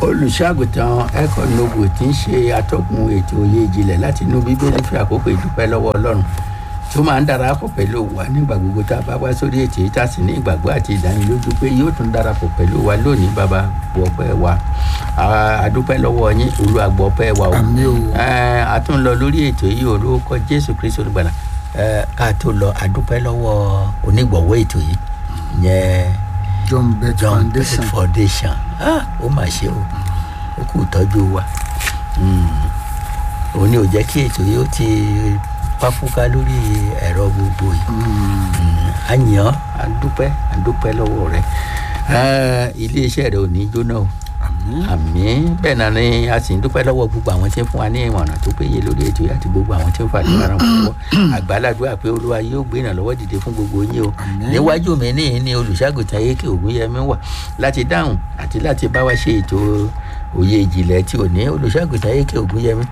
olùṣàgùtàn ẹ̀kọ́ nobu tí ń ṣe atọ́kùn ètò òye ìjìnlẹ̀ láti inú bíbélì fi àkókò ìdúpẹ́ lọ́wọ́ ọlọ́run tó máa ń darapọ̀ pẹ̀lú wa nígbà gbogbo tá a bá wá sórí ètò yìí tá a sì ní ìgbàgbọ́ àti ìdánilójú pé yóò tún darapọ̀ pẹ̀lú wa lónìí bàbá gbọ́pẹ́ wa àdúpẹ́ lọ́wọ́ yín olúwa gbọ́pẹ́ wa o Àmín o. Eh, a tún lọ lórí ètò yìí orúkọ jésù kristu olùgbàlà Eh, ká tó lọ àdúpẹ́ lọ́wọ́ onígbọ̀wọ́ ètò yìí yẹn john bet john foundation Bell foundation ah ó mà ṣe o ó kú ìtọ́jú wa Mm. òun ni ò jẹ́ kí ètò yìí ó ti páfúká lórí ẹ̀rọ gbogbo yìí Mm. a yàn án a dúpẹ́ a dúpẹ́ lọ́wọ́ rẹ̀ Ah, iléeṣẹ́ rẹ̀ ò ní jóná o àmín àmì bẹ́ẹ̀ náà ni a sì ń dúpẹ́ lọ́wọ́ gbogbo àwọn tí ń fún wa ní ìmọ̀ràn tó péye lórí ètò yìí àti gbogbo àwọn tí ń fàdé ara wọn lọ́wọ́ àgbàládùá pé olúwa yóò gbé ìrànlọ́wọ́ dìde fún gbogbo yín o Àmín. níwájú mi ní ní olùṣàgùtàn ayéke ògúnyẹmí wà láti dáhùn àti láti bá wa ṣe ètò òye ìjìnlẹ̀ tí ò ní olùṣàgùtàn ayéke ògúnyẹmí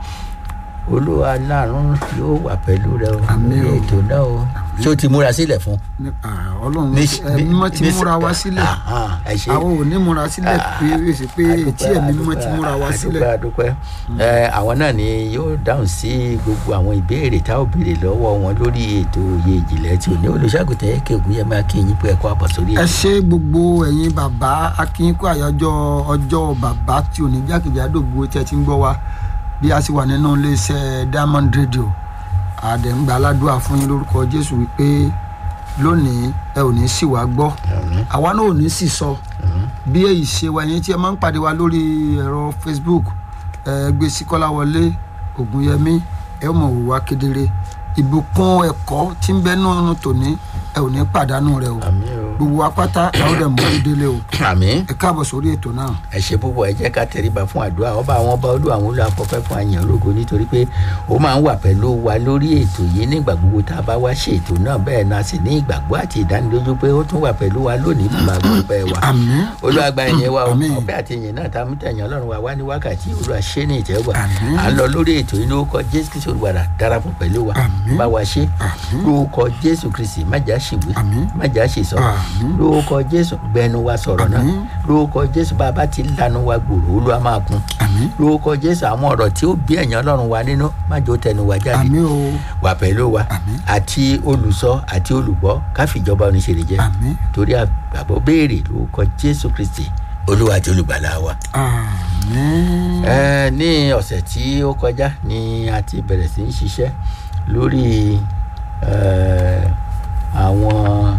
olúwa láàrún yóò wà pẹ̀lú rẹ o Àmín lórí o. ètò náà o ṣé o ti múra sílẹ̀ fún Ní- ah, ọlọ́run Ní- ẹ mímọ́ ti ní- múra wá sílẹ̀ Aha, ẹ ṣé àwọn ò ní múra sílẹ̀ pé èsì pé tí ẹ̀mí mímọ́ ti múra wá sílẹ̀ adúpẹ́ adúpẹ́ ẹ àwọn náà ni yóò dáhùn sí gbogbo àwọn ìbéèrè tá ò béèrè lọ́wọ́ wọn lórí ètò òye ìjìnlẹ̀ tí ò ní olùṣàgùtàn yẹ kí ògùn yẹn máa kí yín pé ẹ kó àbọ̀ sórí ẹ ètò. ṣe gbogbo ẹ̀yin bàbá akínkù àyájọ́ ọjọ́ bàbá tí ò ní jákèjádò gbogbo tí ẹ ti ń gbọ́ wa bí a sì wà nínú iléeṣẹ́ diamond radio àdẹ̀ǹgbà aládùúà fún yín lórúkọ jésù wípé lónìí ẹ ò ní sì wá gbọ́ Àmín. àwa náà ò ní sì sọ bí èyí ṣe wa ẹ̀yin tí ẹ máa ń pàdé wa lórí ẹ̀rọ facebook ẹ gbé sí kọ́láwọlé ògúnyẹmí ẹ ó mọ̀ wò wá kedere ìbùkún ẹ̀kọ́ tí ń bẹ nínú tòní ẹ ò ní pàdánù rẹ o àmín o gbogbo wa pátá ẹ ó dẹ̀ mú un délé o àmín ẹ káàbọ̀ sórí ètò náà ẹ ṣe púpọ̀ ẹ jẹ́ ká tẹríba fún àdúrà ọba àwọn ọba olú àwọn olú afọ́fẹ́ fún àyàn ológo nítorí pé ó máa ń wà pẹ̀lú wa lórí ètò yìí nígbà gbogbo tá a bá wá ṣe ètò náà bẹ́ẹ̀ náà sì ní ìgbàgbọ́ àti ìdánilójú pé ó tún wà pẹ̀lú wa lónìí fún máa gbọ́ pẹ́ wa àmín olùwàgbà ẹ̀yẹ wa o Àmín. ọpẹ́ àti ìyìn náà tá a mú tẹ̀yàn ọlọ́run wa wá ní wákàtí olúwa ṣé ní ìtẹ́wà Àmín. à ń lọ lórí ètò yìí lórúkọ jésù kristi olùwàdà darapọ̀ pẹ̀lú wa Àmín. bá wa ṣe Àmín. lórúkọ jésù kristi má jà ṣìwé Àmín. má jà ṣìsọ Àmín. lórúkọ jésù gbẹnu wa sọ̀rọ̀ náà Àmín. lórúkọ jésù bá a bá ti lanu wa gbòòrò olúwa máa kún àmín lórúkọ jésù àwọn ọ̀rọ̀ tí ó bí ẹ̀yàn ọlọ́run wa nínú má jò tẹnu wa jáde àmín o wà pẹ̀lú wa Àmín. àti olùsọ àti olùgbọ́ káfíjọba oníṣẹ́rẹ̀ jẹ́ àmín torí àgbàgbọ́ béèrè lórúkọ jésù kristi olúwa àti olùgbàlà wa. àmín ẹ ní ọ̀sẹ̀ tí ó kọjá ni a ti bẹ̀rẹ̀ sí í ṣiṣẹ́ lórí ẹ, àwọn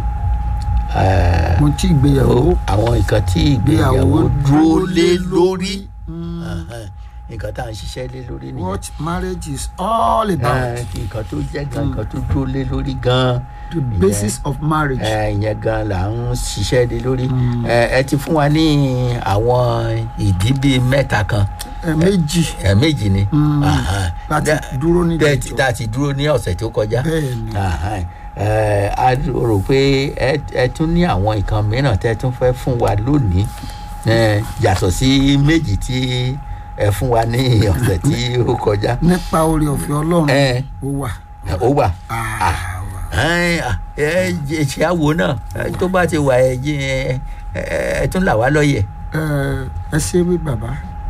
ẹ, mo tí ìgbéyàwó ó- àwọn nǹkan tí ìgbéyàwó ìgbéyàwó dúró lé lórí Mm. Ẹhẹ́n, nǹkan tá à ń ṣiṣẹ́ lé lórí nìyẹn what marriage is all about Ẹ, nǹkan tó jẹ́ gan nǹkan tó dúró lé lórí gan the basis of marriage ẹ, ìyẹn gan là ń ṣiṣẹ́ lé lórí ẹ ẹ ti fún wa ní àwọn ìdí bíi mẹ́ta kan ẹ méjì ẹ méjì ni Mm. Ahán. láti Dá- dúró ní tẹ́ ìdájọ́. tá a ti dúró ní ọ̀sẹ̀ tó kọjá bẹ́ẹ̀ ni Ahán. Ẹ, a rò pé ẹ ẹ tún ní àwọn nǹkan mìíràn tẹ́ tún fẹ́ fún wa lónìí Ẹ, yàtọ̀ sí méjì tí ẹ fún wa ní ọ̀sẹ̀ tí ó kọjá nípa oore ọ̀fẹ́ ọlọ́run Ẹ. ó wà ó wà Ah, wà. ẹ ẹ ẹ ṣe àwo náà ẹ, tó bá ti wà ẹ jí ẹ ẹ ẹ tún là wá lọ́yẹ̀ ẹ ẹ ṣe wí bàbá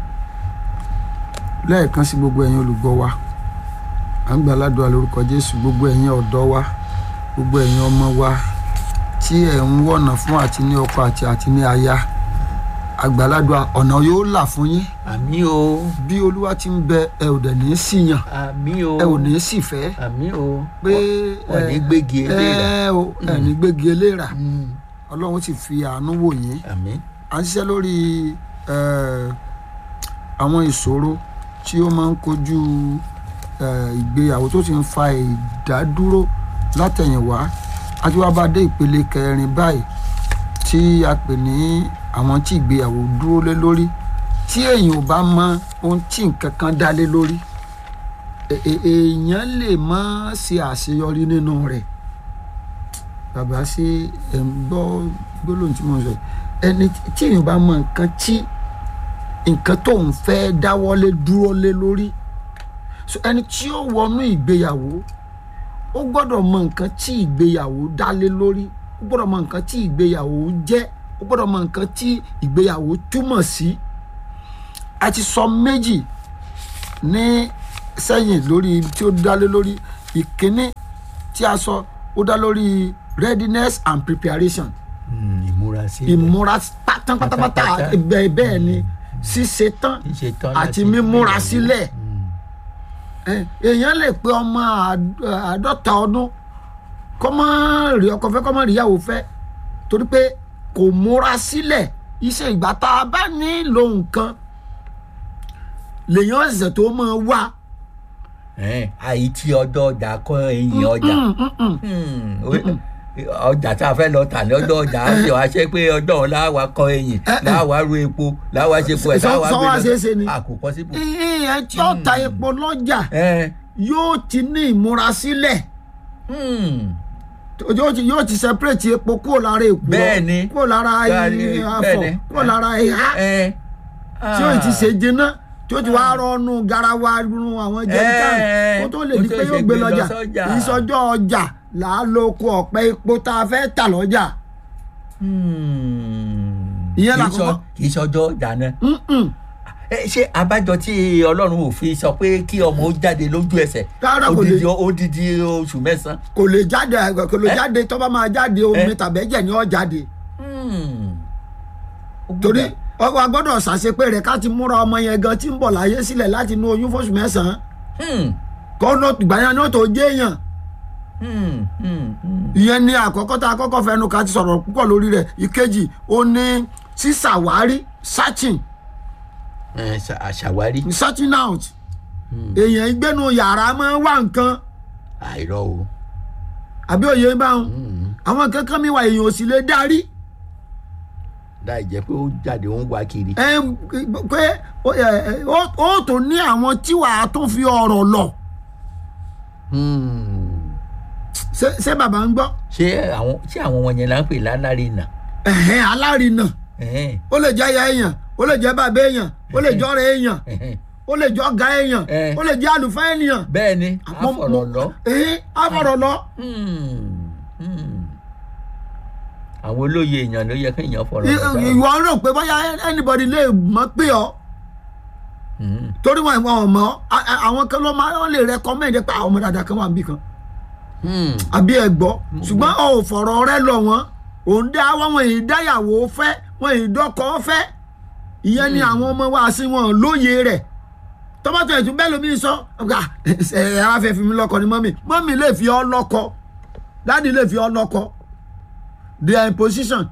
lẹ́ẹ̀kan sí gbogbo ẹ̀yin olùgbọ́ wa à ń gba aládùúrà lórúkọ jésù gbogbo ẹ̀yin ọ̀dọ́ wa gbogbo ẹ̀yin ọmọ wa tí ẹ̀ ń wọ̀nà fún àti ní ọkọ àti àti ní aya àgbàládùá ọ̀nà yóò là fún yín àmì o bí olúwa ti ń bẹ ẹ ò dẹ̀ ní í síyàn àmì o ẹ ò ní í sì fẹ́ àmì o pé wọn ní gbégi eléra ẹ ò ẹ ní gbégi eléra Mm, ọlọ́run sì fi àánú wò yín àmì à ń ṣiṣẹ́ lórí eh, àwọn ìṣòro tí ó máa ń kojú eh, ìgbéyàwó tó ti ń fa ìdádúró látẹ̀yìnwá àti wá bá dé ìpele kẹrin báyìí tí a pè ní àwọn tí ìgbéyàwó dúró lé lórí tí èèyàn ò bá mọ ohun tí nǹkan kan dá lé lórí è- è- èèyàn lè má ṣe àṣeyọrí nínú rẹ̀ bàbá ṣe ẹ̀ ń gbọ́ gbólóhùn tí mo ń sọ yìí ẹni tí èèyàn bá mọ nǹkan tí nǹkan tó ń fẹ́ dáwọ́lé dúró lé lórí so ẹni tí ó wọnú ìgbéyàwó ó gbọ́dọ̀ mọ nǹkan tí ìgbéyàwó dá lé lórí ó gbọ́dọ̀ mọ nǹkan tí ìgbéyàwó jẹ́ ó gbọ́dọ̀ mọ nǹkan tí ìgbéyàwó túmọ̀ sí a ti sọ méjì ní sẹ́yìn lórí tí ó dálé lórí ìkíní tí a sọ ó dá lórí readiness and preparation Hmm, ìmúra sí ìmúra tán pátápátá Pátápátá. bẹ́ẹ̀ bẹ́ẹ̀ ni ṣíṣe tán Ṣíṣe tán àti láti mímúra gbéyàwó. sílẹ̀ ẹ, èèyàn lè pe ọmọ àd- àádọ́ta ọdún kọ́ mọ́ rí ọkọ fẹ́ kọ́ mọ́ rí ìyàwó fẹ́ torí pé kò múra sílẹ̀ iṣẹ́ ìgbà tá a bá nílò nǹkan lèèyàn ẹ̀sẹ̀ tó máa wá Ẹn, àìtí ọjọ́ ọjà kọ́ ẹ̀yìn ọjà Hmm, o- ọjà tá a fẹ́ lọ tà ní ọjọ́ ọjà á ṣe wá ṣe pé ọjọ́ ọ̀la wa kọ́ ẹ̀yìn Eh, eh. láwa ru epo láwa ṣe po ẹ̀ Sọ- láwa sọ wá ṣeé ṣe ni? àkókò síbò. ìyẹn tí ó ta epo lọ́jà Ẹn, yóò ti ní ìmúra sílẹ̀ hmm, yóò ti yóò ti separate epo kúrò lára èkó Bẹ́ẹ̀ni. kúrò lára Bẹ́ẹ̀ni, afọ bẹ́ẹ̀ni. kúrò lára ìhá ẹn, tí ó ti ah. ṣe jiná tí ó ti wá rọnu garawa run àwọn jẹrìkàn Eh, kó tó lè kó di tó pé ṣe yóò gbé gbé lọ lọ́jà sọ́jà. ìsọjọ́ ọjà là á lo oko ọ̀pẹ epo tá a fẹ́ tà lọ́jà Hmm. Ìyẹn Kì í làkọ́kọ́. sọ- kì í ṣọjọ́ ọjà náà. Mm-mm. Ẹ, ṣé abájọ tí ọlọ́run ò fi sọ pé kí ọmọ ó jáde lójú ẹsẹ̀ Rárá, kò odidi lè. odidi oṣù mẹ́sàn-án. kò lè jáde kò lè Eh? jáde tó bá máa jáde omi Eh? tàbẹ́jẹ̀ ni ó jáde Hmm. Ó torí gbọ́dọ̀- ọkọ̀ agbọ́dọ̀ ṣàṣepé rẹ̀ ká ti múra ọmọ yẹn gan tí ń bọ̀ láyé sílẹ̀ láti inú oyún fóṣù mẹ́sàn-án Hmm. kọ́nà ìgbàyàn náà tó jẹ́ èèyàn Hmm. Hmm. Hmm. ìyẹn ni àkọ́kọ́ tá a kọ́kọ́ fẹnu ká ti sọ̀rọ̀ púpọ̀ lórí rẹ̀ ìkejì ó ní sísàwárí searching Ẹ, ṣà- àṣàwárí searching out èèyàn ìgbénu yàrá máa ń wá nǹkan àìrọ o. àbí òye báwọn Hmm. àwọn kankan mi wà èèyàn ò sì lè darí láì jẹ́ pé ó jáde ó ń wá kiri. ẹ pé ó- ẹ, ẹ, ó ó tún ní àwọn tí wàá tún fi ọ̀rọ̀ lọ Hmm. ṣé ṣé bàbá ń gbọ́ ṣé àwọn ṣé àwọn wọn yẹn là ń pè lálárí nà. ẹ̀hẹ́n alárinà Ẹ̀hẹ́n, ó lè jẹ́ aya èèyàn ó lè jẹ́ bàbá èèyàn ó lè jẹ́ ọ̀rẹ́ èèyàn ẹ̀hẹ́n. ó lè jẹ́ ọ̀gá èèyàn Eh. ó lè jẹ́ àlùfáà ènìyàn bẹ́ẹ̀ ni Mo- àfọ̀rọ̀ mo- lọ. ẹ̀hẹ́n àfọ̀rọ̀ lọ Hmm. Hmm. àwọn olóye èèyàn ló yẹ kí èèyàn fọ̀rọ̀ I- lọ sáà. ìwọ rò pé bóyá anybody lè mọ̀ pé ọ Hmm. torí wọn ìwọ ọmọ a- a- àwọn kan ló máa wọn lè recommend pé àwọn ọmọ dáadáa kan wà níbì kan Hmm. àbí ẹ gbọ́ ṣùgbọ́n ọ ò fọ̀rọ̀ rẹ lọ wọn òun dá wọn wọn èyí dáyàwó fẹ́ wọn èyí dọ́kọ fẹ́ ìyẹn ni àwọn ọmọ wa sí wọn lóye rẹ̀ tọ́mọ́tò ẹ̀tún bẹ́ẹ̀ lómi sọ ọ̀gá ẹ̀ ẹ̀ ara fẹ́ fi mi lọ́kọ ni mọ́mì mọ́mì lè fi ọ́ lọ́kọ dáàdi lè fi ọ́ lọ́kọ they are in position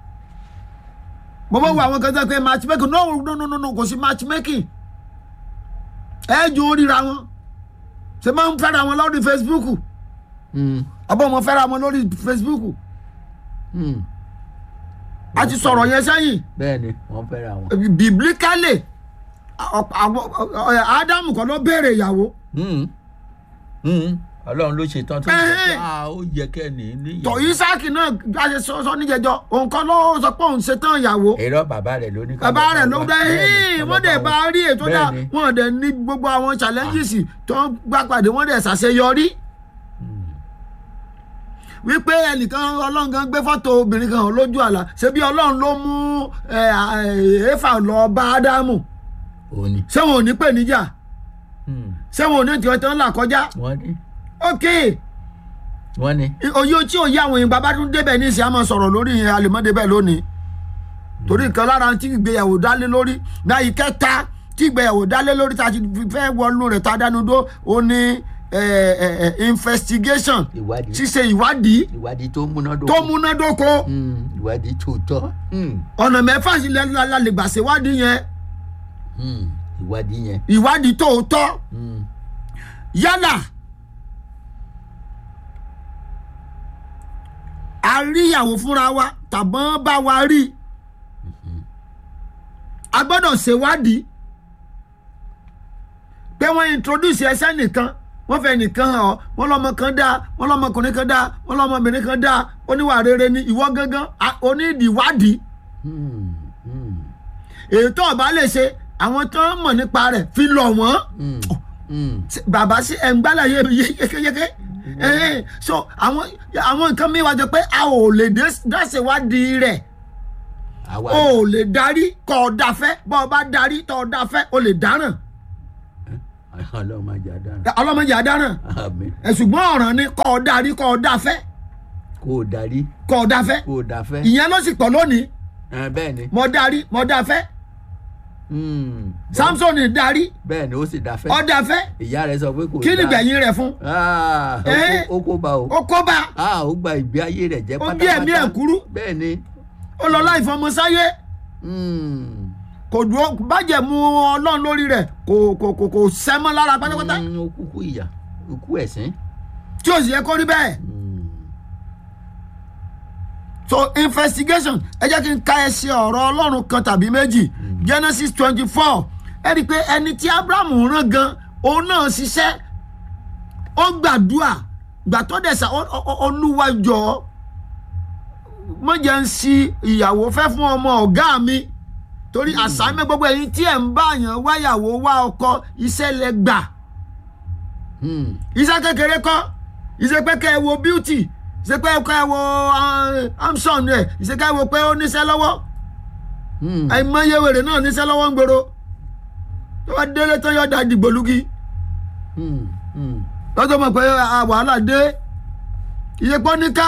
mo bá wo àwọn kan tó pé matchmaking no no no no no kò sí matchmaking ẹ jù ó ríra wọn ṣe máa ń fẹ́ra wọn lórí Facebook Hmm. àbọ̀ mo fẹ́ra wọn lórí Facebook Hmm. a ti sọ̀rọ̀ yẹn sẹ́yìn bẹ́ẹ̀ ni wọ́n fẹ́ra wọn. biblically ọ̀pọ̀ àwọn- ọ̀- Ádámù kan ló béèrè ìyàwó Hmm. Hmm. ọlọ́run ló ṣe tán tó ń sọ pé Ẹ̀hẹ́n. "Ah, ó yẹ kẹ́ ní tọ̀ níyàwó. Ísáàkì náà gbàṣẹ sọ níjẹjọ òun kan ló sọ pé òun ṣetán ìyàwó èrò bàbá rẹ̀ ló ní ká bàbá lọ rẹ̀ bá ló wá. dá Bẹ́ẹ̀ ni, hìn ká lọ wọ́n dẹ̀ bá bá wá. rí ètò dá Bẹ́ẹ̀ ni. wọ́n dẹ̀ ní gbogbo àwọn challenges tó ń gbà pàdé wọ́n dẹ̀ ṣàṣeyọrí wípé ẹnìkan ọlọ́run kan gbé fọ́tò obìnrin kan hàn lójú àlá ṣebí ọlọ́run ló mú ẹ, ẹ, Éfà lọ bá Ádámù òun ni. ṣé wọn ò ní pè níjà Hmm. ṣé wọn ò ní tiwọn tí wọn là kọjá wọ́n ní. ok wọ́n ní. òye tí òye àwọn èèyàn bàbá tún débẹ̀ ní ìsìn àmọ́ sọ̀rọ̀ lórí ìyẹn àlèmọ́dé bẹ́ẹ̀ lónìí torí nǹkan lára tí ìgbéyàwó dálé lórí náà ìkẹta tí ìgbéyàwó dálé lórí tá a ti fẹ́ wọnú rẹ̀ tá a dánu dó ó ní eh, eh, eh, investigation ìwádìí ṣíṣe ìwádìí ìwádìí tó múnádóko. tó múnádóko Hmm. ìwádìí tó tọ́. Hmm. ọ̀nà mẹ́fà sílẹ̀ la lè gbà ṣèwádìí yẹn Hmm. ìwádìí yẹn. ìwádìí tòótọ́ Hmm. yálà a rí ìyàwó fúnra wa tàbọ́n bá wa rí a gbọ́dọ̀ ṣèwádìí pé wọ́n introduce ẹsẹ̀ nìkan wọ́n fẹ́ nìkan hàn ọ́ wọ́n lọ́mọ kan dáa wọ́n lọ́mọkùnrin kan dáa wọ́n lọ́mọbìnrin kan dáa oníwà rere ni ìwọ gángan a- onídìíwádìí Hmm. Hmm. èyí tó o bá lè ṣe àwọn tó ń mọ̀ nípa rẹ̀ fi lọ̀ wọ́n Hmm. Hmm. Ṣé- bàbá sí ẹ̀ ń gbálà yé yékéyéké ẹ̀hìn so àwọn àwọn nǹkan mi wá jọ pé a ò lè dé- dáṣèwádìí rẹ̀ àwa o ò lè darí kọ́ ọ dáfẹ́ bọ́ ọ bá darí tọ́ ọ dáfẹ́ o lè dáràn ọlọ́run máa jà dára ọlọ́mọdé àdáràn àmì ẹ̀ ṣùgbọ́n ọ̀ràn ni kọ́ ọ darí kọ́ ọ dáfẹ́ kó o darí kọ́ ọ dáfẹ́ kó o dáfẹ́ ìyẹn ló sì pọ̀ lónìí Ẹ, bẹ́ẹ̀ ni mo darí mo dáfẹ́ Hmm, samson darí bẹ́ẹ̀ ni ó sì dáfẹ́ ọ dáfẹ́ ìyá rẹ̀ sọ pé kò kí ni dáa. gbẹ̀yìn rẹ̀ fún Ah, ó Eh? kó- ó kó bá o ó kó bá Ah, ó gba ìgbé ayé rẹ̀ jẹ́ Ó pátápátá gé ẹ̀mí ẹ̀ kúrú. bẹ́ẹ̀ ni ó lọ láì fọmọ sáyé Hmm, kò dúró bàjẹ́ mu ọlọ́run lórí rẹ̀ kò kò kò kò sẹ́mọ́ lára pátápátá hmm, ó kúkú ìyà ó kú ẹ̀sín tí ò sì yẹ kó rí bẹ́ẹ̀ Hmm, so investigation ẹ jẹ́ kí n ka ẹsẹ̀ ọ̀rọ̀ ọlọ́run kan tàbí méjì genesis twenty four ẹ rí i pé ẹni tí abrahamu rán gan òun náà ṣiṣẹ́ ó gbàdúrà gbà tó dẹ̀ sá ó- ó- olúwa jọ mọ̀jẹ̀ ń si ìyàwó fẹ́ fún ọmọ ọ̀gá mi torí àsámẹ́ gbogbo ẹ̀yin tí ẹ̀ ń bá yàn wáyàwó wá ọkọ iṣẹ́ lẹ gbà hmm, iṣẹ́ kékeré kọ́ iṣẹ́ pé kẹ́ ẹ wo beauty iṣẹ́ pé kẹ́ ẹ wo amson rẹ̀ iṣẹ́ kẹ́ ẹ wo pé ó níṣẹ́ lọ́wọ́ hmm, àìmọye wèrè náà níṣẹ́ lọ́wọ́ ń gbòòrò tó bá délé tó yọ̀ da dìgbòlugi hmm, hmm. lọ́tọ̀ mọ̀ pé a wàhálà dé iye pọ́ níkà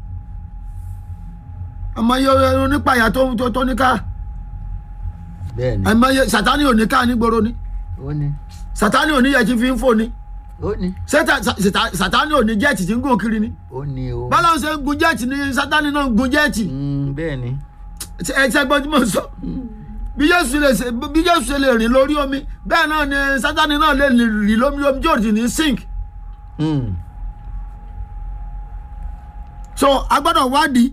àmọye onípàyà tó tó- tó níkà bẹ́ẹ̀ ni àìmọye sátani ò níkà nígboro ni ó ní sátani ò ní yẹ kí fi ń fò ni ó ní Sátá- sátá- sátani ò ní jẹ́ẹ̀tì tí ń gùn kiri ni ó ní o bọ́lá ń ṣe ń gun jẹ́ẹ̀tì ni sátani náà ń gun jẹ́ẹ̀tì Hmm, bẹ́ẹ̀ ni ẹ ṣe gbọ́n tí mo sọ bí Jésù lè ṣe bí Jésù ṣe lè rìn lórí omi bẹ́ẹ̀ náà ni sátani náà lè rìn lórí omi tí ò sì ní sink Hmm, so a gbọ́dọ̀ wádìí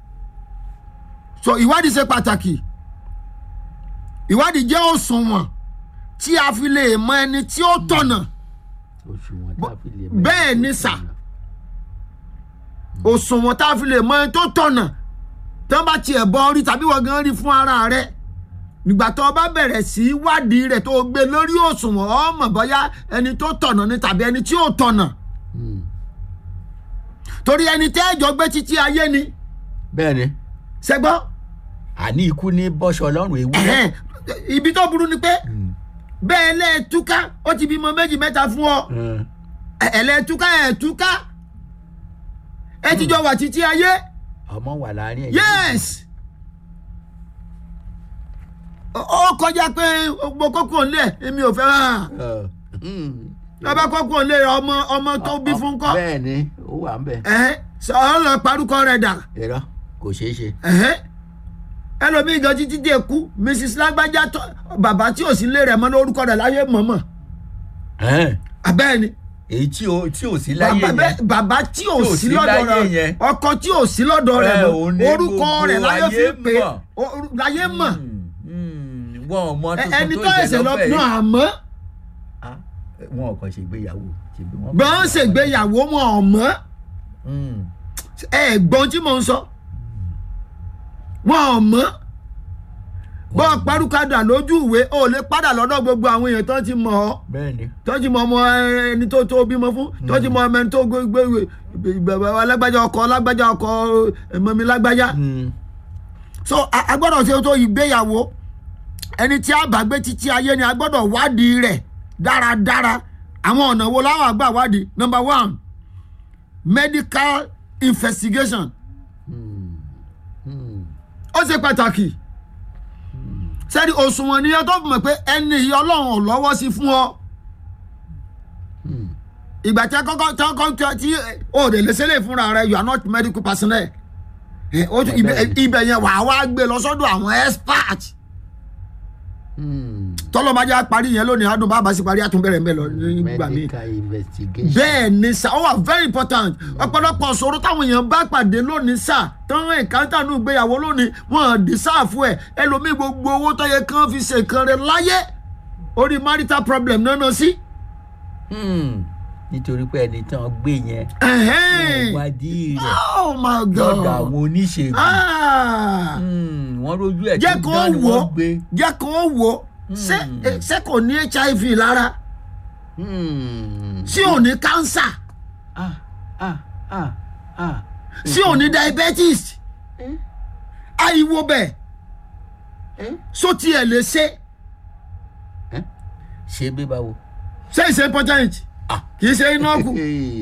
so ìwádìí ṣe pàtàkì ìwádìí jẹ́ òṣùwọ̀n tí a fi lè mọ ẹni tí ó tọ̀nà òṣùwọ̀n tá a fi lè bẹ́ẹ̀ ni sà. òṣùwọ̀n tá a fi lè mọ ẹni tó tọ̀nà tí wọ́n bá tiẹ̀ bọ́ orí tàbí wọ́n gan rí fún ara rẹ̀ nígbà tó o bá bẹ̀rẹ̀ sí í wádìí rẹ̀ tó o gbé lórí òṣùwọ̀n o mọ̀ bóyá ẹni tó tọ̀nà ni tàbí ẹni tí ò tọ̀nà Hmm, torí ẹni tẹ́ ẹ̀jọ́ gbé títí ayé ni bẹ́ẹ̀ ni ṣẹgbọ́n àní ikú ní bọ́ṣọ ọlọ́run ewúrẹ́ ẹ̀hẹ́n, ibi tó burú ni pé Hmm, bẹ́ẹ̀ lẹ́ẹ̀túká ó ti bímọ méjì mẹ́ta fún ọ hmm, ẹ̀lẹ́ẹ̀túká ẹ̀ẹ̀túká ẹ ti jọ wà títí ayé ọmọ wà láàrin ẹ̀yìn yes ó ó kọjá pé mo kókó ńlẹ̀ èmi ò fẹ́ hàn bàbá kókó ńlẹ̀ ọmọ ọmọ tó bí fún kọ́ bẹ́ẹ̀ ni ó wà ń bẹ̀ ẹ̀hẹ́n sọ ọ́ lọ parúkọ rẹ̀ dà irọ́ kò ṣeé ṣe ẹ̀hẹ́n ẹlòmíì gan títí dé kú mrs lágbájá tó bàbá tí ò sí lé rẹ̀ mọ́ lórúkọ rẹ̀ láyé mọ̀mọ́ Ẹn, abẹ́ẹ̀ ni èyí tí ò tí ò sí láyé bàbá yẹn bẹ́ẹ̀- bàbá tí ò Tí ò sí sí lọ́dọ̀ láyé rẹ̀ yẹn. ọkọ tí ò sí lọ́dọ̀ rẹ̀ Ẹ, mọ́ òun ní orúkọ gbogbo rẹ̀ láyé fi ayé pé mọ̀. o- láyé mọ̀ Hmm, hmm, wọn ò mọ Ẹ- tuntun ẹni tó tó ẹsẹ̀ lọ ìṣẹ̀lẹ̀ náà àmọ́ Ah, wọn ò kàn ṣègbéyàwó ṣègbé wọn. gbọ́n ṣègbéyàwó wọn ọ̀mọ́ Hmm, ẹ gbọ́n tí mò ń sọ wọn ọ̀mọ́ bọ́ parúkadà lójú ìwé ó lè padà lọ́dọ̀ gbogbo àwọn èèyàn tó ti mọ̀ ọ́ bẹ́ẹ̀ ni tó ti mọ ọmọ ẹni tó tó bímọ fún tó ti mọ ọmọ ẹni tó gbé gbé bàbá alágbájá ọkọ alágbájá ọkọ ẹmọ mi lágbájá Hmm, so a a gbọ́dọ̀ ṣe tó ìgbéyàwó ẹni tí a bá gbé títí ayé ni a gbọ́dọ̀ wádìí rẹ̀ dáradára àwọn ọ̀nà wo láwọn àgbà wádìí number one medical investigation hmm, hmm, ó ṣe pàtàkì sẹ́ni òṣùwọ̀n nìyẹn tó fi mọ̀ pé ẹni yìí ọlọ́run ò lọ́wọ́ sí fún ọ hmm. ìgbà tí a kọ́kọ́ tí a kọ́kọ́ tí o lè lè ṣẹlẹ̀ fúnra rẹ you are not medical personnel ẹ, ó tún- ibẹ̀ Bẹ́ẹ̀ni. ibẹ̀ yẹn wà á wá gbé lọ sọ́dọ̀ àwọn expert Hmm. tọ́lọ́mọdé parí yẹn lónìí adùn bàbá sí parí àtúnbẹ̀rẹ̀ mbẹ́ lọ nígbà míì medical investigation. bẹ́ẹ̀ ni sà ó wà very important ọ̀pọ̀lọpọ̀ ṣòro táwọn èèyàn bá pàdé lónìí sà tán ẹ̀káńtà nù gbéyàwó lónìí wọn dì sáàfù ẹ̀ ẹlòmíì gbogbo owó tó yẹ kán fi ṣe kan rẹ láyé orí marital problem náà náà sí. Hmm. nítorí pé ẹni tán gbé yẹn Ẹ̀hẹ́n. wọ́n wádìí rẹ̀ oh my lọ́dọ̀ god àwọn oníṣègùn Ah. Hmm, wọ́n rójú ẹ̀ jẹ́ tó kó dán ni wò ó wọ́n gbé. jẹ́ kó wò ó ṣé eh, ṣé kò ní hiv lára Hmm. ṣé ò ní cancer ah ah ah ah. ṣé ò ní diabetes àìwo bẹ́ẹ̀ ẹ́ só tiẹ̀ lè ṣe ẹ́ ṣe bí báwo. ṣé ìṣe important Ah. kì í ṣe iná kù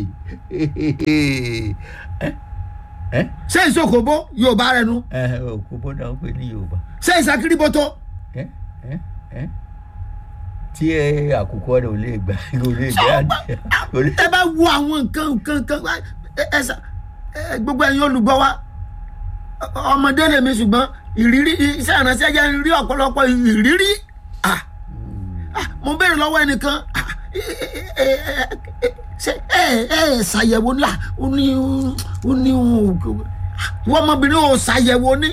ẹ́ ẹ́ ṣé ìṣòkòbó yorùbá rẹ nu ẹ́ òkú bọ́dà ń pè ní yorùbá. ṣé ìṣàkírìbọ̀tò ẹ́ ẹ́ ẹ́ tí ẹ àkùkọ rẹ ò lè gbà ò lè gbà ò lè. ẹ bá wo àwọn nǹkan nǹkan nǹkan ẹ- ẹ ṣá- ẹ- gbogbo ẹ̀yin olùgbọ́ wa ọ- ọmọdé lèmi ṣùgbọ́n ìrírí iṣẹ́ ìránṣẹ́ jẹ́ rí ọ̀pọ̀lọpọ̀ ìrírí Ah. Ah, mo béèrè lọ́wọ́ ẹnìkan ah, ẹ- ẹ- ẹ- ẹ- ẹ- ṣe ẹ ẹ ṣàyẹ̀wò ńlá ó ní ó ní wọ́n ọmọbìnrin ò ṣàyẹ̀wò ní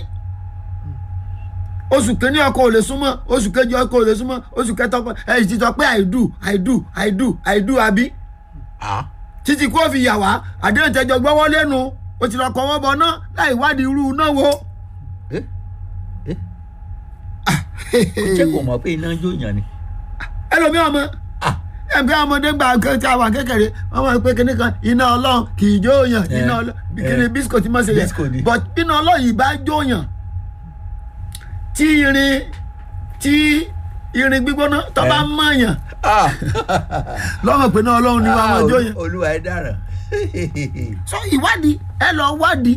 oṣù kìíní ọkọ ò lè súnmọ́ oṣù kejì ọkọ ò lè súnmọ́ oṣù kẹta ọkọ ẹ ti sọ pé i do i do i do i do àbí Ah. títí kó fi yà wá àdéhùn tẹjọ gbọ́wọ́ lẹ́nu o ti lọ kọ́ wọ́n bọ̀ náà láì wádìí irú náà wo. ẹ́ ẹ́ ṣé kò mọ̀ pé iná jó yàn ni. ẹlòmíì ọmọ Ah. ẹgbẹ́ ọmọdé gba nǹkan tí a wà kékeré wọ́n máa ń pé kíní kan iná ọlọ́run kì í jóòyàn Eh, iná ọlọ́run eh. kíní bísíkò tí mo ṣe Bisco ni. yẹ but iná ọlọ́run yìí bá jóòyàn tí irin tí irin gbígbóná tó bá Eh. mọ̀yàn Ah. lọ́mọ pé náà ọlọ́run ni wọ́n máa Ah, jóòyàn. olúwa ẹ dáràn. so ìwádìí ẹ lọ wádìí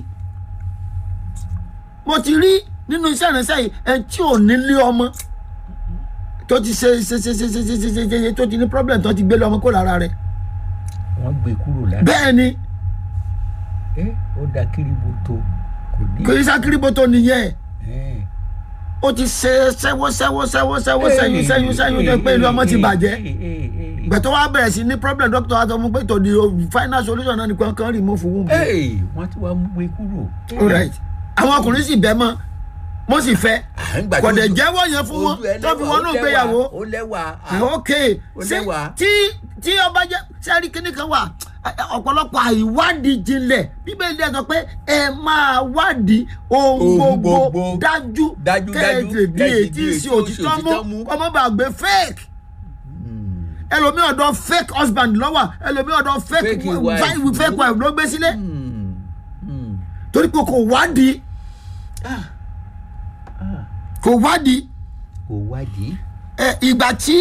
mo ti rí nínú iṣẹ́ ìrìnsẹ̀ yìí ẹ tí ò nílé ọmọ tó ti ṣe ṣe ṣe ṣe ṣe ṣe ṣe ṣe ṣe ṣe tó ti ní problem tó ti gbé lọ́mọ kó lára rẹ̀ wọ́n gbé kúrò lára. bẹ́ẹ̀ ni ẹ́ ó da kiribo tó kò ní. kò í sákìrìbó tó nìyẹn ẹ́. ó ti ṣe ṣẹ́wó ṣẹ́wó ṣẹ́wó ṣẹ́wó sẹ́yìn sẹ́yìn sẹ́yìn tó pé ilé ọmọ ti bàjẹ́ ìgbà tó wá bẹ̀rẹ̀ sí ní problem doctor wa sọ fún pé tó di final solution náà nìkan kan rí mọ́ fún wù mí. Ẹ́, wọ́n ti wá gbé kúrò. all right àwọn ọkùnrin sì bẹ́ mọ́ mo sì fẹ́ À ń gbà kò tó dẹ̀ ojú- jẹ́wọ́ yẹn fún wọn ojú ẹ tó fi lẹ́wà, wọnú ó lẹ́wà, ìgbéyàwó ó lẹ́wà. Ah, ok Ó ṣé lẹ́wà. tí tí ọba jẹ sẹ́rí kínní kan wà ọ̀pọ̀lọpọ̀ àìwádìí jinlẹ̀ bíbélì ẹ̀ sọ pé ẹ máa wádìí ohun Ohun gbogbo gbogbo. dájú Dájú, dájú, kẹ́ẹ̀tì di kẹ́ẹ̀tì ètí di sí ètí òtítọ́ òtítọ́ mú mú. ọmọ bá gbé fake Hmm. ẹlòmíì ọ̀dọ̀ fake husband lọ́wọ́ ẹlòmíì ọ̀dọ̀ fake Fake wife. wife fake wife ló gbé sílé Hmm. Hmm. torí pé kò wádìí Ah. Ah. kò wádìí kò wádìí. ẹ ìgbà tí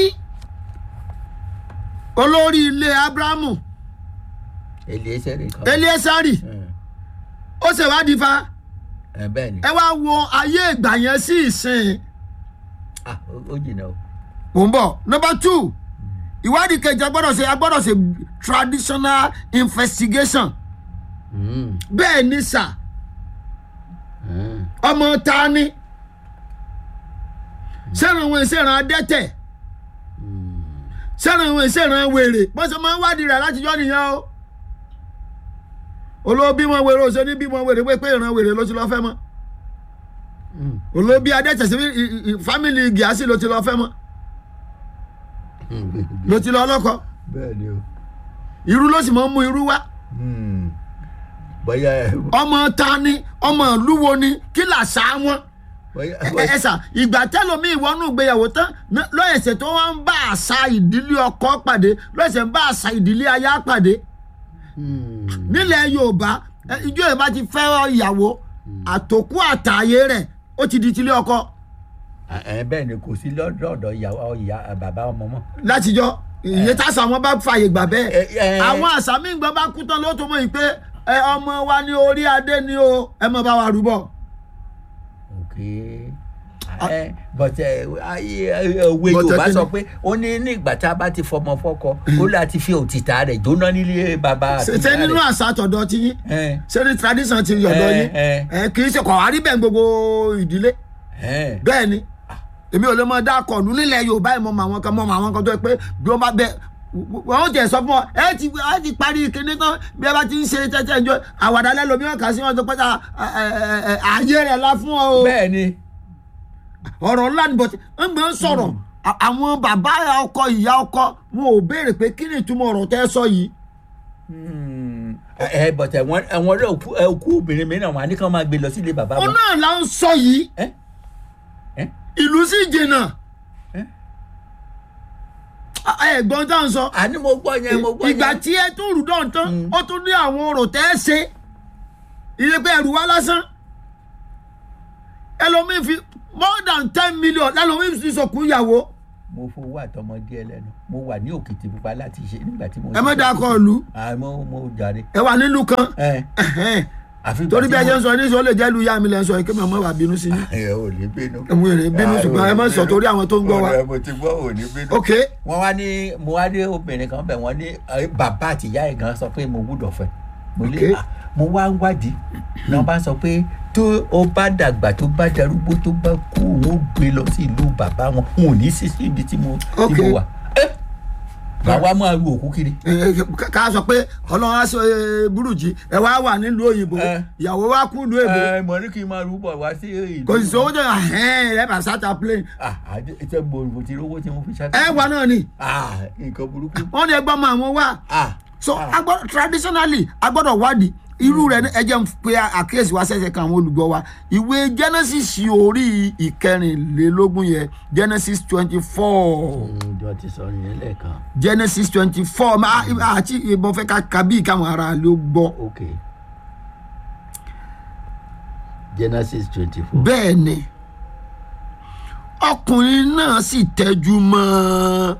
olórí ilé abrahamu Eliezer kan. eliesari Ẹ̀, ó ṣèwádìí fa ẹ̀, bẹ́ẹ̀ ni. ẹ wá wo ayé ìgbà yẹn sí ìsìn Ah, ó- ó jìnnà o. mò ń bọ̀ number two ìwádìí kejì a gbọ́dọ̀ ṣe a gbọ́dọ̀ ṣe traditional investigation Hmm. bẹ́ẹ̀ ni sà Hmm. ọmọ ta ni sẹ́ran wọn ìṣẹ̀ràn adẹ́tẹ̀ sẹ́ran wọn ìṣẹ̀ràn wèrè bọ́n ṣe máa ń wádìí rẹ̀ látijọ́ nìyẹn o olóbi wọn wèrè ó ṣe ní bí wọn wèrè pé pé ìran wèrè ló ti lọ fẹ́ mọ́ Hmm. olóbi adẹ́tẹ̀ sí fámìlì gíásì ló ti lọ fẹ́ mọ́ Hmm. ló ti lọ ọlọ́kọ bẹ́ẹ̀ ni o. irú ló sì máa ń mú irú wá Hmm. bóyá ọmọ ta ni ọmọ ìlú wo ni kí làṣà wọn bóyá ẹ ẹ sà ìgbà tẹlomi ìwọnú ìgbéyàwó tán ná- lọ́yẹ̀sẹ̀ tó wọ́n ń bá àṣà ìdílé ọkọ pàdé lọ́yẹ̀sẹ̀ ń bá àṣà ìdílé aya pàdé Hmm. nílẹ̀ yorùbá ẹ, ìjọ yorùbá ti fẹ́ ìyàwó àtòkù àtàyè rẹ̀ ó ti di tilé ọkọ ẹ bẹ́ẹ̀ ni kò sí lọ́dọ̀ ìyàwó ìyá bàbá ọmọ mọ́. látijọ́ ìyẹn tásà wọn bá fààyè gbà bẹ́ẹ̀ Ẹ, ẹ. àwọn àṣà míì gbọ́n bá kú tán ló tó mọ̀ yìí pé ẹ ọmọ wa ní orí adé ni o ẹ mọ̀ bá wa rúbọ. ok ẹ but ẹ ayé òwe But, yorùbá ẹ, sọ kíni? pé ó ní nígbà tá a bá ti fọmọ fọkọ ó láti fi òtítà rẹ̀ jóná nílé bàbá àti ṣe ìyá nínú rẹ̀. àṣà tọ̀dọ̀ ti yín ẹ ṣé ní tradition ti yọ̀dọ̀ ẹ, yín ẹ. ẹ kì í ṣe kọ̀ wá rí bẹ́ẹ̀ gbogbo ìdílé ẹ bẹ́ẹ̀ ni èmi ò lè mọ dákọ̀ nù nílẹ̀ yorùbá yìí mo mọ àwọn kan mọ àwọn kan tó yẹ pé bí wọ́n bá bẹ wọ́n ó jẹ́ sọ fún ọ ẹ ti ẹ ti parí kíní tán bí ẹ bá ti ń ṣe tẹ́tẹ́ ìjọ àwàdà lẹ́lòmí ọ̀kà sí wọn tó pẹ́ta ààyè rẹ̀ la fún ọ o bẹ́ẹ̀ ni ọ̀rọ̀ ńlá ni bọ̀tí ń gbé ń sọ̀rọ̀ à- àwọn bàbá ọkọ ìyá ọkọ wọn ò béèrè pé kí ni ìtumọ̀ ọ̀rọ̀ tẹ́ sọ yìí Hmm. ẹ ẹ but ẹwọn ẹwọn rẹ òkú ẹ, òkú obìnrin mìíràn wọn á ní kí wọn máa gbé lọ sílé bàbá òun wọn. náà là ń sọ yìí ẹ ẹ ìlú sì jìnnà ẹ ẹ̀gbọ́n tá à ń sọ àní mo gbọ́ yẹn mo gbọ́ yẹn. ìgbà tí ẹ tún rù dán tán ó tún ní àwọn ọ̀rọ̀ tẹ́ ẹ ṣe iye pé ẹrù wá lásán ẹlòmíín fi more than ten million lẹ́nu mi sì sọkún ìyàwó mo fowó àtọmọdé ẹlẹ́nu mo wà ní òkìtì pupa láti ṣe nígbà tí mo. ẹ má dáa kọ ìlú àmọ́ mo jàre. ẹ wà nílùú kan ẹ ẹ̀hẹ́n. àfi ìgbà torí tí bí ẹ mo- ṣe ń sọ ní sọ lè jẹ́ lu ya mi lẹ́ ń sọ yìí kí màmá wa bínú sí i ẹ ò ní bínú. ẹ̀mú èrè bínú Ah, ṣùgbọ́n ò ẹ má ní sọ bínú. torí àwọn tó ń gbọ́ wa Ọ̀rẹ́, mo ti gbọ́ ò ní bínú. ok wọ́n wá ní mo wá dé obìnrin kan bẹ̀ wọ́n ní eh, bàbá àti ìyá ẹ̀ gan sọ pé mo gbúdọ̀ fẹ́ mo lé Okay. ah, mo wá ń wádìí náà bá sọ pé tó o bá dàgbà tó bá darúgbó tó bá kú òun ó gbé lọ sí ìlú bàbá wọn òun ò ní sí sí ibi tí mo tí Okay. mo wà ẹ màá wá máa ru òkú kiri ẹ, ẹ, ká- ká sọ pé ọlọ́run á sọ ẹ, burújí ẹ wá wà nílùú òyìnbó Eh. ìyàwó wa kú ìlú èbó ẹ mọ̀ ní kí n máa rúbọ̀ wá sí ìlú kò sì sówó jẹ ẹhẹn ẹ bá sáta plane ah àdé ṣe mo ti rówó tí mo fi ṣáà ẹ wà náà ni ah nǹkan burúkú wọn ní ẹgbẹ́ ọmọ àwọn wà ah so ah. agbọ́dọ̀ traditionally agbọ́dọ̀ wádìí irú rẹ̀ ní ẹjẹ́ ń pe àkíyèsí wa ṣẹ̀ṣẹ̀ kan àwọn olùgbọ́ wa ìwé genesis orí ìkẹrìnlélógún yẹn genesis twenty four ǹjọ́ ti sọ yẹn lẹ́ẹ̀kan genesis twenty four àti ìbọn fẹ́ ká kábíyì káwọn ará ló gbọ́ ok genesis twenty four. bẹ́ẹ̀ ni ọkùnrin náà sì tẹ́jú mọ́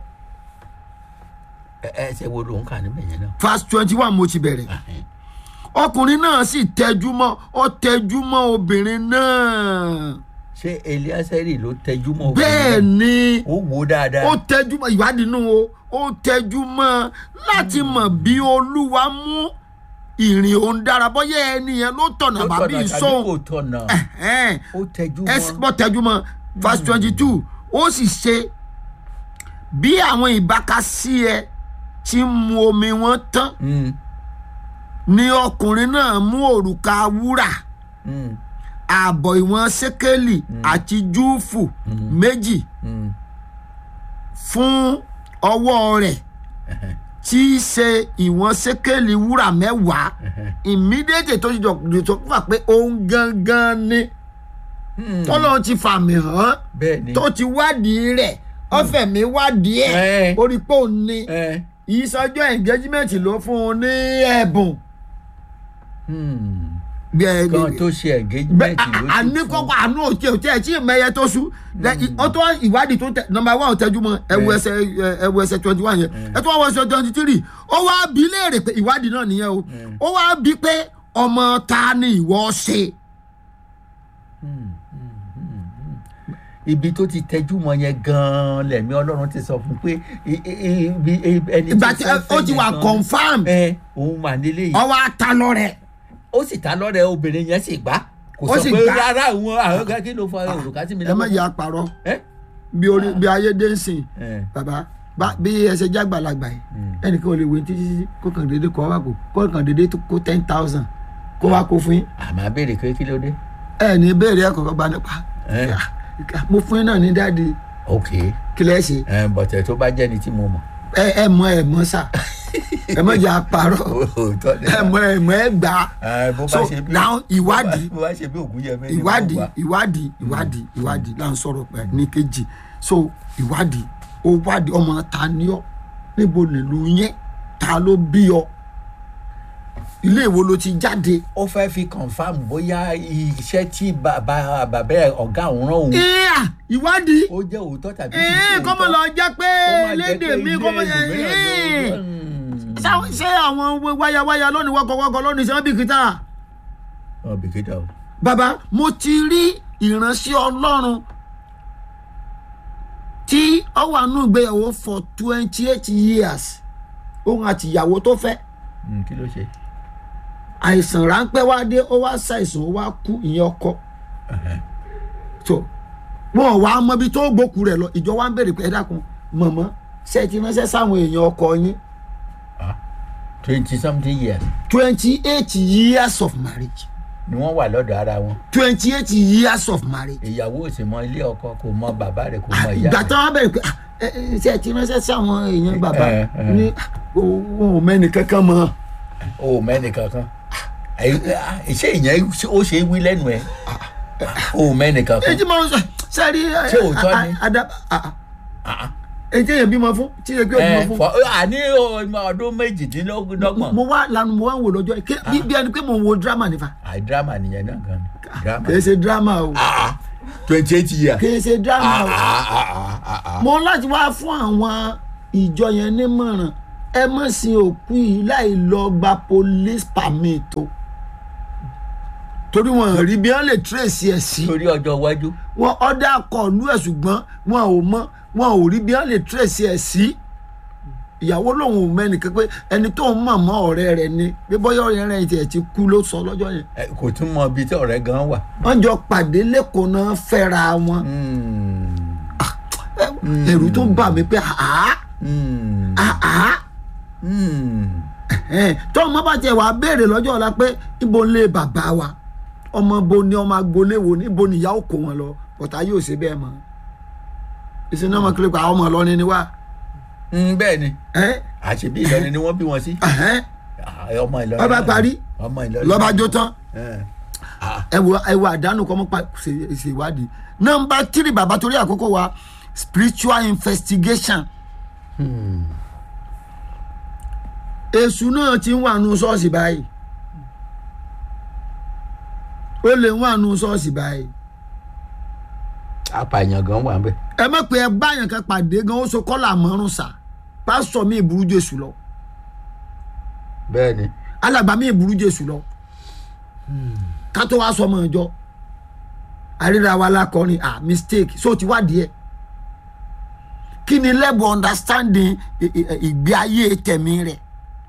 ẹ ẹ ṣe wo ló ń kà níbẹ̀ yẹn náà. verse twenty one mo ti bẹ̀rẹ̀ ọkùnrin náà sì tẹ́jú mọ́ ọ tẹ́jú mọ́ obìnrin náà ṣé eliaseri ló tẹjú mọ́ bẹ́ẹ̀ obìnrin ni náà? ó wò ó dáadáa. ó tẹ́jú mọ́ ìwádìí nù o ó tẹ́jú mọ́ láti mọ̀ bí olúwa mú ìrìn òun dára bọ́yá ẹni yẹn ló tọ̀nà Ó bàbí tọ̀nà tàbí ìsóhun kò tọ̀nà ẹ̀hẹ́n. ó tẹjú ẹsẹ̀ mọ́. bọ́ tẹ́jú mọ́ verse twenty two ó sì ṣe bí àwọn ìbákasí ẹ ti mu omi wọn tán Mm, ni ọkùnrin náà mú òrùka wúrà mm, ààbọ̀ ìwọ̀n sékélì àti júùfù méjì mm. fún ọwọ́ rẹ̀ tí í ṣe ìwọ̀n sékélì wúrà mẹ́wàá immediate tó ti jọ tó fà pé òun gangan ni Mm. tọ́lọ́run ti fàmì hàn bẹ́ẹ̀ ni. tó ti wádìí rẹ̀ ọ̀fẹ́ mi wádìí ẹ̀ Ẹ̀. orí pé òun ni ẹ ìsọjọ́ engagement ló fún un ní ẹ̀bùn. mm. Bí ẹ- kan tó ṣe bẹ engagement ló ti àní fún. kọ́kọ́ àánú òtí òtí ẹ̀ tí ìmẹ̀yẹ tó sú ọtọ́ ìwádìí tó tẹ nọmba one tẹjú mọ́ ẹwu Eh. ẹsẹ̀ ẹwu ẹsẹ̀ twenty one yẹn ẹtọ́ wọ́n ẹsẹ̀ twenty three ó wá bí léèrè pé ìwádìí náà nìyẹn o ó wá bí pé ọmọ ta ni ìwọ ṣe ibi tó ti tẹjú mọ́ yẹn gan-an lẹ̀mí ọlọ́run ti sọ fún pé i- i- ibi- i- ẹni ìgbà tó tí fẹ́ ó fẹ́ ti yẹn wà gan-an. confam ẹ òun mà nílé yìí ọwọ́ ata lọ rẹ̀ ó sì ta lọ́rẹ̀ obìnrin yẹn sì gbá kò Ó sọ sì pé gbà. rárá òun àwọn kan kí ló fa òrùka sí mi ẹ má lọ́wọ́. yà parọ́ ẹ bí orí bí ayé dé ń sìn ẹ bàbá bá bí ẹsẹ̀ jágbàlagbà yìí ẹnìkan ò lè wé títí títí kó kàn déédéé kó wá kó kó kàn déédéé tó kó ten thousand kó wá kó fún yín àmọ́ abéèrè pé kí ló dé. ẹ ní ìbéèrè ẹ kọ̀ọ̀kan gba nípa ẹ mo fún yín náà ní dáàdi ok kí lẹ́ ṣe ẹ bọ̀tẹ̀ tó bá jẹ́ni tí mo mọ̀. ẹ ẹ mọ ẹ mọ sà ẹ mọ jà parọ́ òótọ́ ni ẹ mọ ẹ mọ ẹ gbà ẹ bó bá so ṣe bí now ìwádìí bó bá ṣe bí ògùn yẹn mẹ́rin ìwádìí ìwádìí ìwádìí ìwádìí là ń sọ̀rọ̀ pẹ̀ ní kejì so ìwádìí ó wádìí ọmọ ta ni ọ níbo nílùú yẹn ta ló bí ọ ilé ìwo ló ti jáde. ó fẹ́ fi confam bóyá iṣẹ́ tí bàbá bàbá ẹ̀ ọ̀gá òun rán òun ìyá ìwádìí ó jẹ́ òótọ́ tàbí kì í ṣe ẹ̀ẹ́n òótọ́. kọ́mọ lọ jẹ́ pé Ó máa jẹ́ lédè pé mi ilé kọ́mọ yẹ ẹlòmíràn ẹ̀ẹ́n ló- Mm. Ṣá- ṣé àwọn wáyàwáyà lónìí wọkọ̀wọkọ̀ lónìí ṣé wọ́n bí kìtà. Ọ̀ bìkítà o. bàbá mo ti rí ìránṣẹ́ ọlọ́run tí ó wà nù ìgbéyàwó for twenty eight years òun àti ìyàwó tó fẹ́ Mm, kí ló ṣe. àìsàn ráńpẹ́ wá dé ó wá ṣàìsàn ó wá kú ìyẹn ọkọ so wọn ò wá mọbi tó gbókù rẹ̀ lọ ìjọ wa ń bèrè pé ẹ dákun mọ̀mọ́ ṣe ti ránṣẹ́ sáwọn èèyàn ọkọ yín twenty something years twenty eight years of marriage ni wọ́n wà lọ́dọ̀ ara wọn. twenty eight years of marriage ìyàwó ò sì mọ ilé ọkọ kò mọ bàbá rẹ̀ kò mọ ìyá ìgbà rẹ̀. tí wọn bẹ̀rẹ̀ pé ah, ẹ, ẹ, ṣe ti ránṣẹ́ sáwọn èèyàn bàbá Eh, eh. ní òun ò mẹ́ni kankan mọ́ o ò mẹ́ni kankan ṣé ìyẹn ó ṣe é wí lẹ́nu ẹ̀ o ò mẹ́ni kankan. èyí máa ń sọ sẹ́rí Ṣé òótọ́ ni? èyí èèyàn bímọ fún tí èèyàn bímọ ẹ fún fọ àní ọmọ ọdún méjìdínlọ́gbọ̀n. mo wá lanu mo wá ń wò lọ́jọ́ yìí bí bí ẹni pé mo ń wo drama nífa àì dírámà nìyẹn náà gan ni dírámà. kì í ṣe drama o Ah, twenty eight years. kì í ṣe drama o. Ah, ah, ah, ah, ah. mo láti wá fún àwọn ìjọ yẹn nímọ̀ràn ẹ má sin òkú yìí láì lọ gba police permit o torí wọn rí bí wọn lè trace ẹ sí torí ọjọ́ iwájú. wọn ọdẹ akọọlù ẹ ṣùgbọ́n wọn ò mọ wọn ò rí bí wọn lè trace ẹ sí ìyàwó lòun ò mẹ́nìkan pé ẹni tó ń mọ̀ mọ́ ọ̀rẹ́ rẹ̀ ni pé bọ́yá ọ̀rẹ́ rẹ̀ tiẹ̀ ti kú ló sọ lọ́jọ́ yẹn Ẹ, kò tún mọ ibi tí ọ̀rẹ́ gan wà. wọ́n jọ pàdé lẹ́kọ̀ọ́ náà fẹ́ra wọn Mm, ẹ̀rù tó bà mí pé àá mm, àá mm. tó ọmọ bá tiẹ̀ wàá béèrè lọ́jọ́ ọ̀la pé ibo ń lé bàbá wa ọmọ bo ni ọmọ agboolé wo ni ibo ni ìyá ò kó wọn lọ bọ̀tá yóò ṣe bẹ́ẹ̀ mọ́ ìsìn náà mọ̀ kílẹ̀ pa ọmọ ọlọ́ni ni wá Mm, bẹ́ẹ̀ ni ẹ́ àṣebí Ìlọrin ni wọ́n bí wọn sí. ẹ̀hẹ́n, Ah, ọmọ Ìlọrin. Ọba náà. parí. ọmọ Ìlọrin. lọ́ba jó tán Eh. Ah, ẹ wo ẹ wo àdánù kọ́ mọ́ pa ṣe ṣe ìwádìí nọmba tírì bàbá torí àkókò wa spiritual investigation hmm. èṣù náà ti ń wà nù ṣọ́ọ̀ṣì báyìí ó lè ń wà nù ṣọ́ọ̀ṣì báyìí apààyàn gan wà ń bẹ̀. ẹ mọ̀ pé ẹ báyàn kan pàdé gan ó so kọ́là mọ́rùn sà pásítọ̀ mi ìburú jésù lọ bẹ́ẹ̀ ni. alàgbà mi ìburú jésù lọ ká tó wá sọmọ ìjọ àríra wa lákọrin ah mistake so ti wá díẹ̀ kí ni level understanding ì- ì- ìgbé ayé tẹ̀mí rẹ̀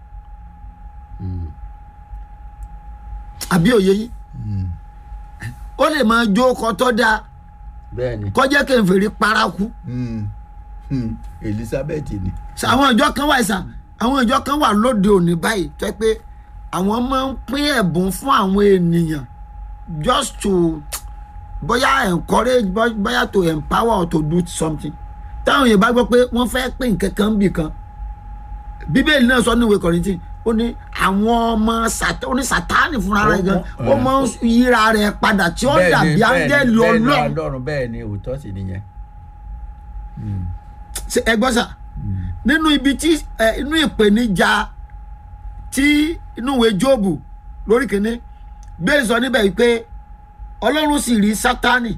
àbí òye yìí ó lè máa jó ọkọ tó dáa bẹ́ẹ̀ ni. kọjá kẹfìrí paraku Hmm. Hmm. Elizabeth ni. Sa- àwọn ìjọ kan wà ìsà àwọn ìjọ kan wà lóde òní báyìí tó yẹ pé àwọn máa ń pín ẹ̀bùn fún àwọn ènìyàn just to bóyá encourage bó- bóyá to empower or to do something táwọn yẹn bá gbọ́ pé wọ́n fẹ́ pín nǹkan kan bì kan bíbélì náà sọ ní ìwé kọ̀rìntì ó ní àwọn ọmọ Sátá- ó ní sátánì fúnra rẹ̀ gan ó Ó- máa ń yíra rẹ̀ padà tí ó Bẹ́ẹ̀ ni, dàbí bẹ́ẹ̀ ni, áńgẹ́lì bẹ́ẹ̀ ni ọlọ́run ọlọ́run bẹ́ẹ̀ ni òótọ́ sì nìyẹn. Hmm. Ṣé ẹ gbọ́ sà nínú ibi tí ẹ inú ìpèníjà tí inú ìwé jóòbù lórí kìíní bẹ́ẹ̀ sọ níbẹ̀ yìí pé ọlọ́run sì rí sátánì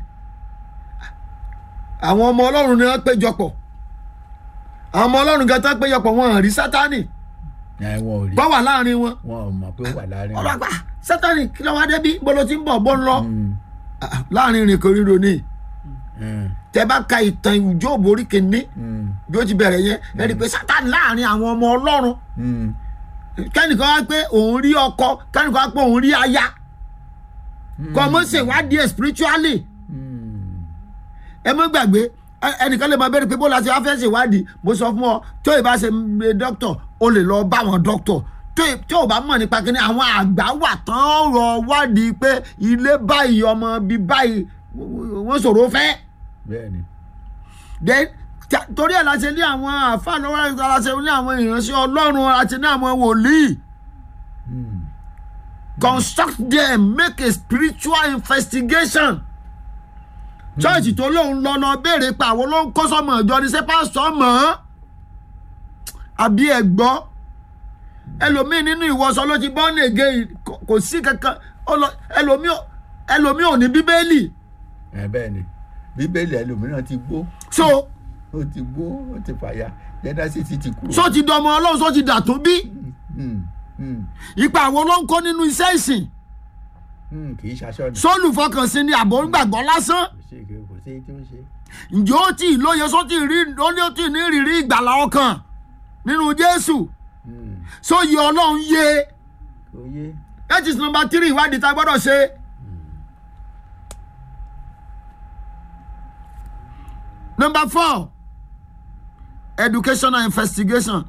àwọn ọmọ ọlọ́run ni wọ́n péjọpọ̀ àwọn ọmọ ọlọ́run gan tán péjọpọ̀ wọn hàn rí sátánì Ẹ, wọn ò rí bá wà láàrin wọn wọn ò mọ̀ pé ó wà láàrin wọn. ọlọ́gbà sátánì kí ló wá débi bó ló ti ń bọ̀ bó ń lọ Hmm. Ah, láàrin ìrìn kòríro ni Hmm. tẹ bá ka ìtàn ìwé jóòbù orí kìíní Hmm. bí ó ti bẹ̀rẹ̀ yẹn ẹ rí i pé sátánì láàrin àwọn ọmọ ọlọ́run Hmm. kẹ́nìkan wá pé òun rí ọkọ kẹ́nìkan wá pé òun rí aya kọ́ mọ́ ṣèwádìí ẹ̀ spiritually Hmm. ẹ mọ́ gbàgbé ẹ- ẹnìkan lè máa bẹ̀rẹ̀ pé bó la ṣe wá fẹ́ ṣèwádìí mo sọ fún ọ tó ì bá ṣe ṣe dókítọ̀ o lè lọ bá àwọn dókítọ̀ tó ì- tó o bá mọ̀ nípa kíní àwọn àgbà wà tán rọ wádìí pé ilé báyìí ọmọ bíi báyìí wọ́n ṣòro fẹ́ bẹ́ẹ̀ ni. then ta- torí ẹ̀ la ṣe ní àwọn àfa lọ́wọ́ ẹ̀ la ṣe ní àwọn ìránṣẹ́ ọlọ́run la ṣe ní àwọn wòlíì Hmm. construct them make a spiritual investigation church tó lóun lọ lọ béèrè pé àwọn ló ń kó sọmọ ìjọ ni ṣé pásítọ̀ mọ̀ ọ́n àbí ẹ gbọ́ ẹlòmíì nínú ìwọṣọ ló ti born again kò kò sí kankan ó lọ- ẹlòmíì ò- ẹlòmíì ò ní bíbélì Ẹ, bẹ́ẹ̀ ni bíbélì ẹlòmíràn ti gbó so ó ti gbó ó ti fàya jẹ́dásí ti kúrò. so ti dọmọ ọlọ́run so ti dàtún bí Hmm. Hmm. ipa àwọn ló ń kó nínú iṣẹ́ ìsìn Hmm. kì í ṣaṣọ ni. sólùfọkànsìn ni àbò ń gbàgbọ́ lásán kò sí kò sí tí ó ṣe. ǹjẹ́ ó tí ì lóye só tí ì rí ó ní ó tí ì ní ìrírí ìgbàlá ọkàn nínú jésù Hmm. sóyè ọlọ́run yé kò yé. that is number three ìwádìí tá a gbọ́dọ̀ ṣe. number four educational investigation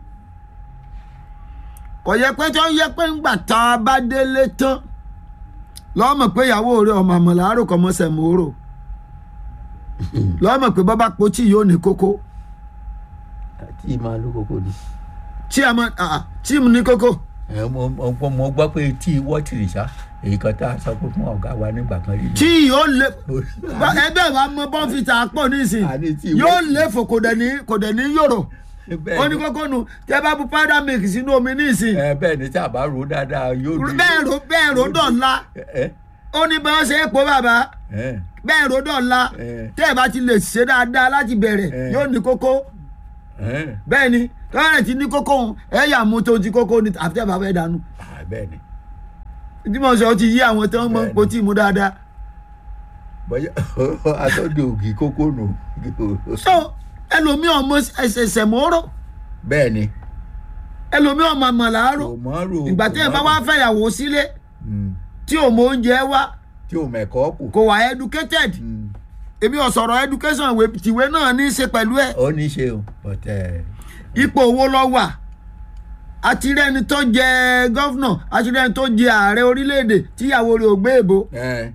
kò yẹ pé tó yẹ pé ńgbà tá a bá délé tán lọ́mọ̀ pé ìyàwó rẹ̀ ọmọ àmọ̀là àròkọ mọ́sẹ̀ mòórò lọ́mọ̀ pé bọ́bá potí yóò ní kókó àti ìmọ̀ lókòkò ni. tí a mọ̀ ah, tí mo ní kókó ẹ mo mo mo gbọ́ pé tí wọ́tìrì sá èyí kan tá a sọ pé fún ọ̀gá wa nígbà kan rí. tí yóò lé ẹgbẹ́ wa mọ bọ́ǹfìtà pọ̀ nísìn Àní tí yóò wọ́n- lé fò kò dẹ̀ ní kò dẹ̀ ní yòrò bẹ́ẹ̀ ó ní ni kókó nu tẹ bá bu powder milk sínú omi nísìn ẹ bẹ́ẹ̀ ni tí a bá ro dáadáa yóò di. bẹ́ẹ̀ ro bẹ́ẹ̀ ro dọ̀la ẹ ó ó ní bá wọn ṣe é po bàbá ẹ bẹ́ẹ̀ ròdọ̀ ńlá ẹ tẹ́ ẹ bá ti lè ṣe dáadáa láti bẹ̀rẹ̀ Eh. yóò ní kókó ẹ bẹ́ẹ̀ ni tọ́lá ti ní kókó òun ẹ yà mú tó ti kókó ni àfi tẹ́ ẹ bá fẹ́ dànù Ah, bẹ́ẹ̀ ni tí mo sọ ó ti yí àwọn tó ń mọ Bẹ́ẹ̀ ni. po tí mu dáadáa bọ́yá atọ́jú ògì kókó nù so ẹlòmíì ọmọ ẹsẹsẹ mọ́rọ́ bẹ́ẹ̀ ni ẹlòmíì ọmọ àmàlàárọ̀ kò mọ́ rò ìgbà tí ẹ bá wá fẹ́yàwó sílé tí ò mọ oúnjẹ wá tí ò mẹ̀kọ́ kù kò wà educated Mm. èmi ò sọ̀rọ̀ education ìwé tìwé náà ní í ṣe pẹ̀lú ẹ̀ ó ní í ṣe o but ẹ ipò owó lọ wà àti rẹni tó jẹ gọ́fúnà àti rẹni tó jẹ ààrẹ orílẹ̀-èdè tíyàwó rẹ̀ ò gbé èbó ẹ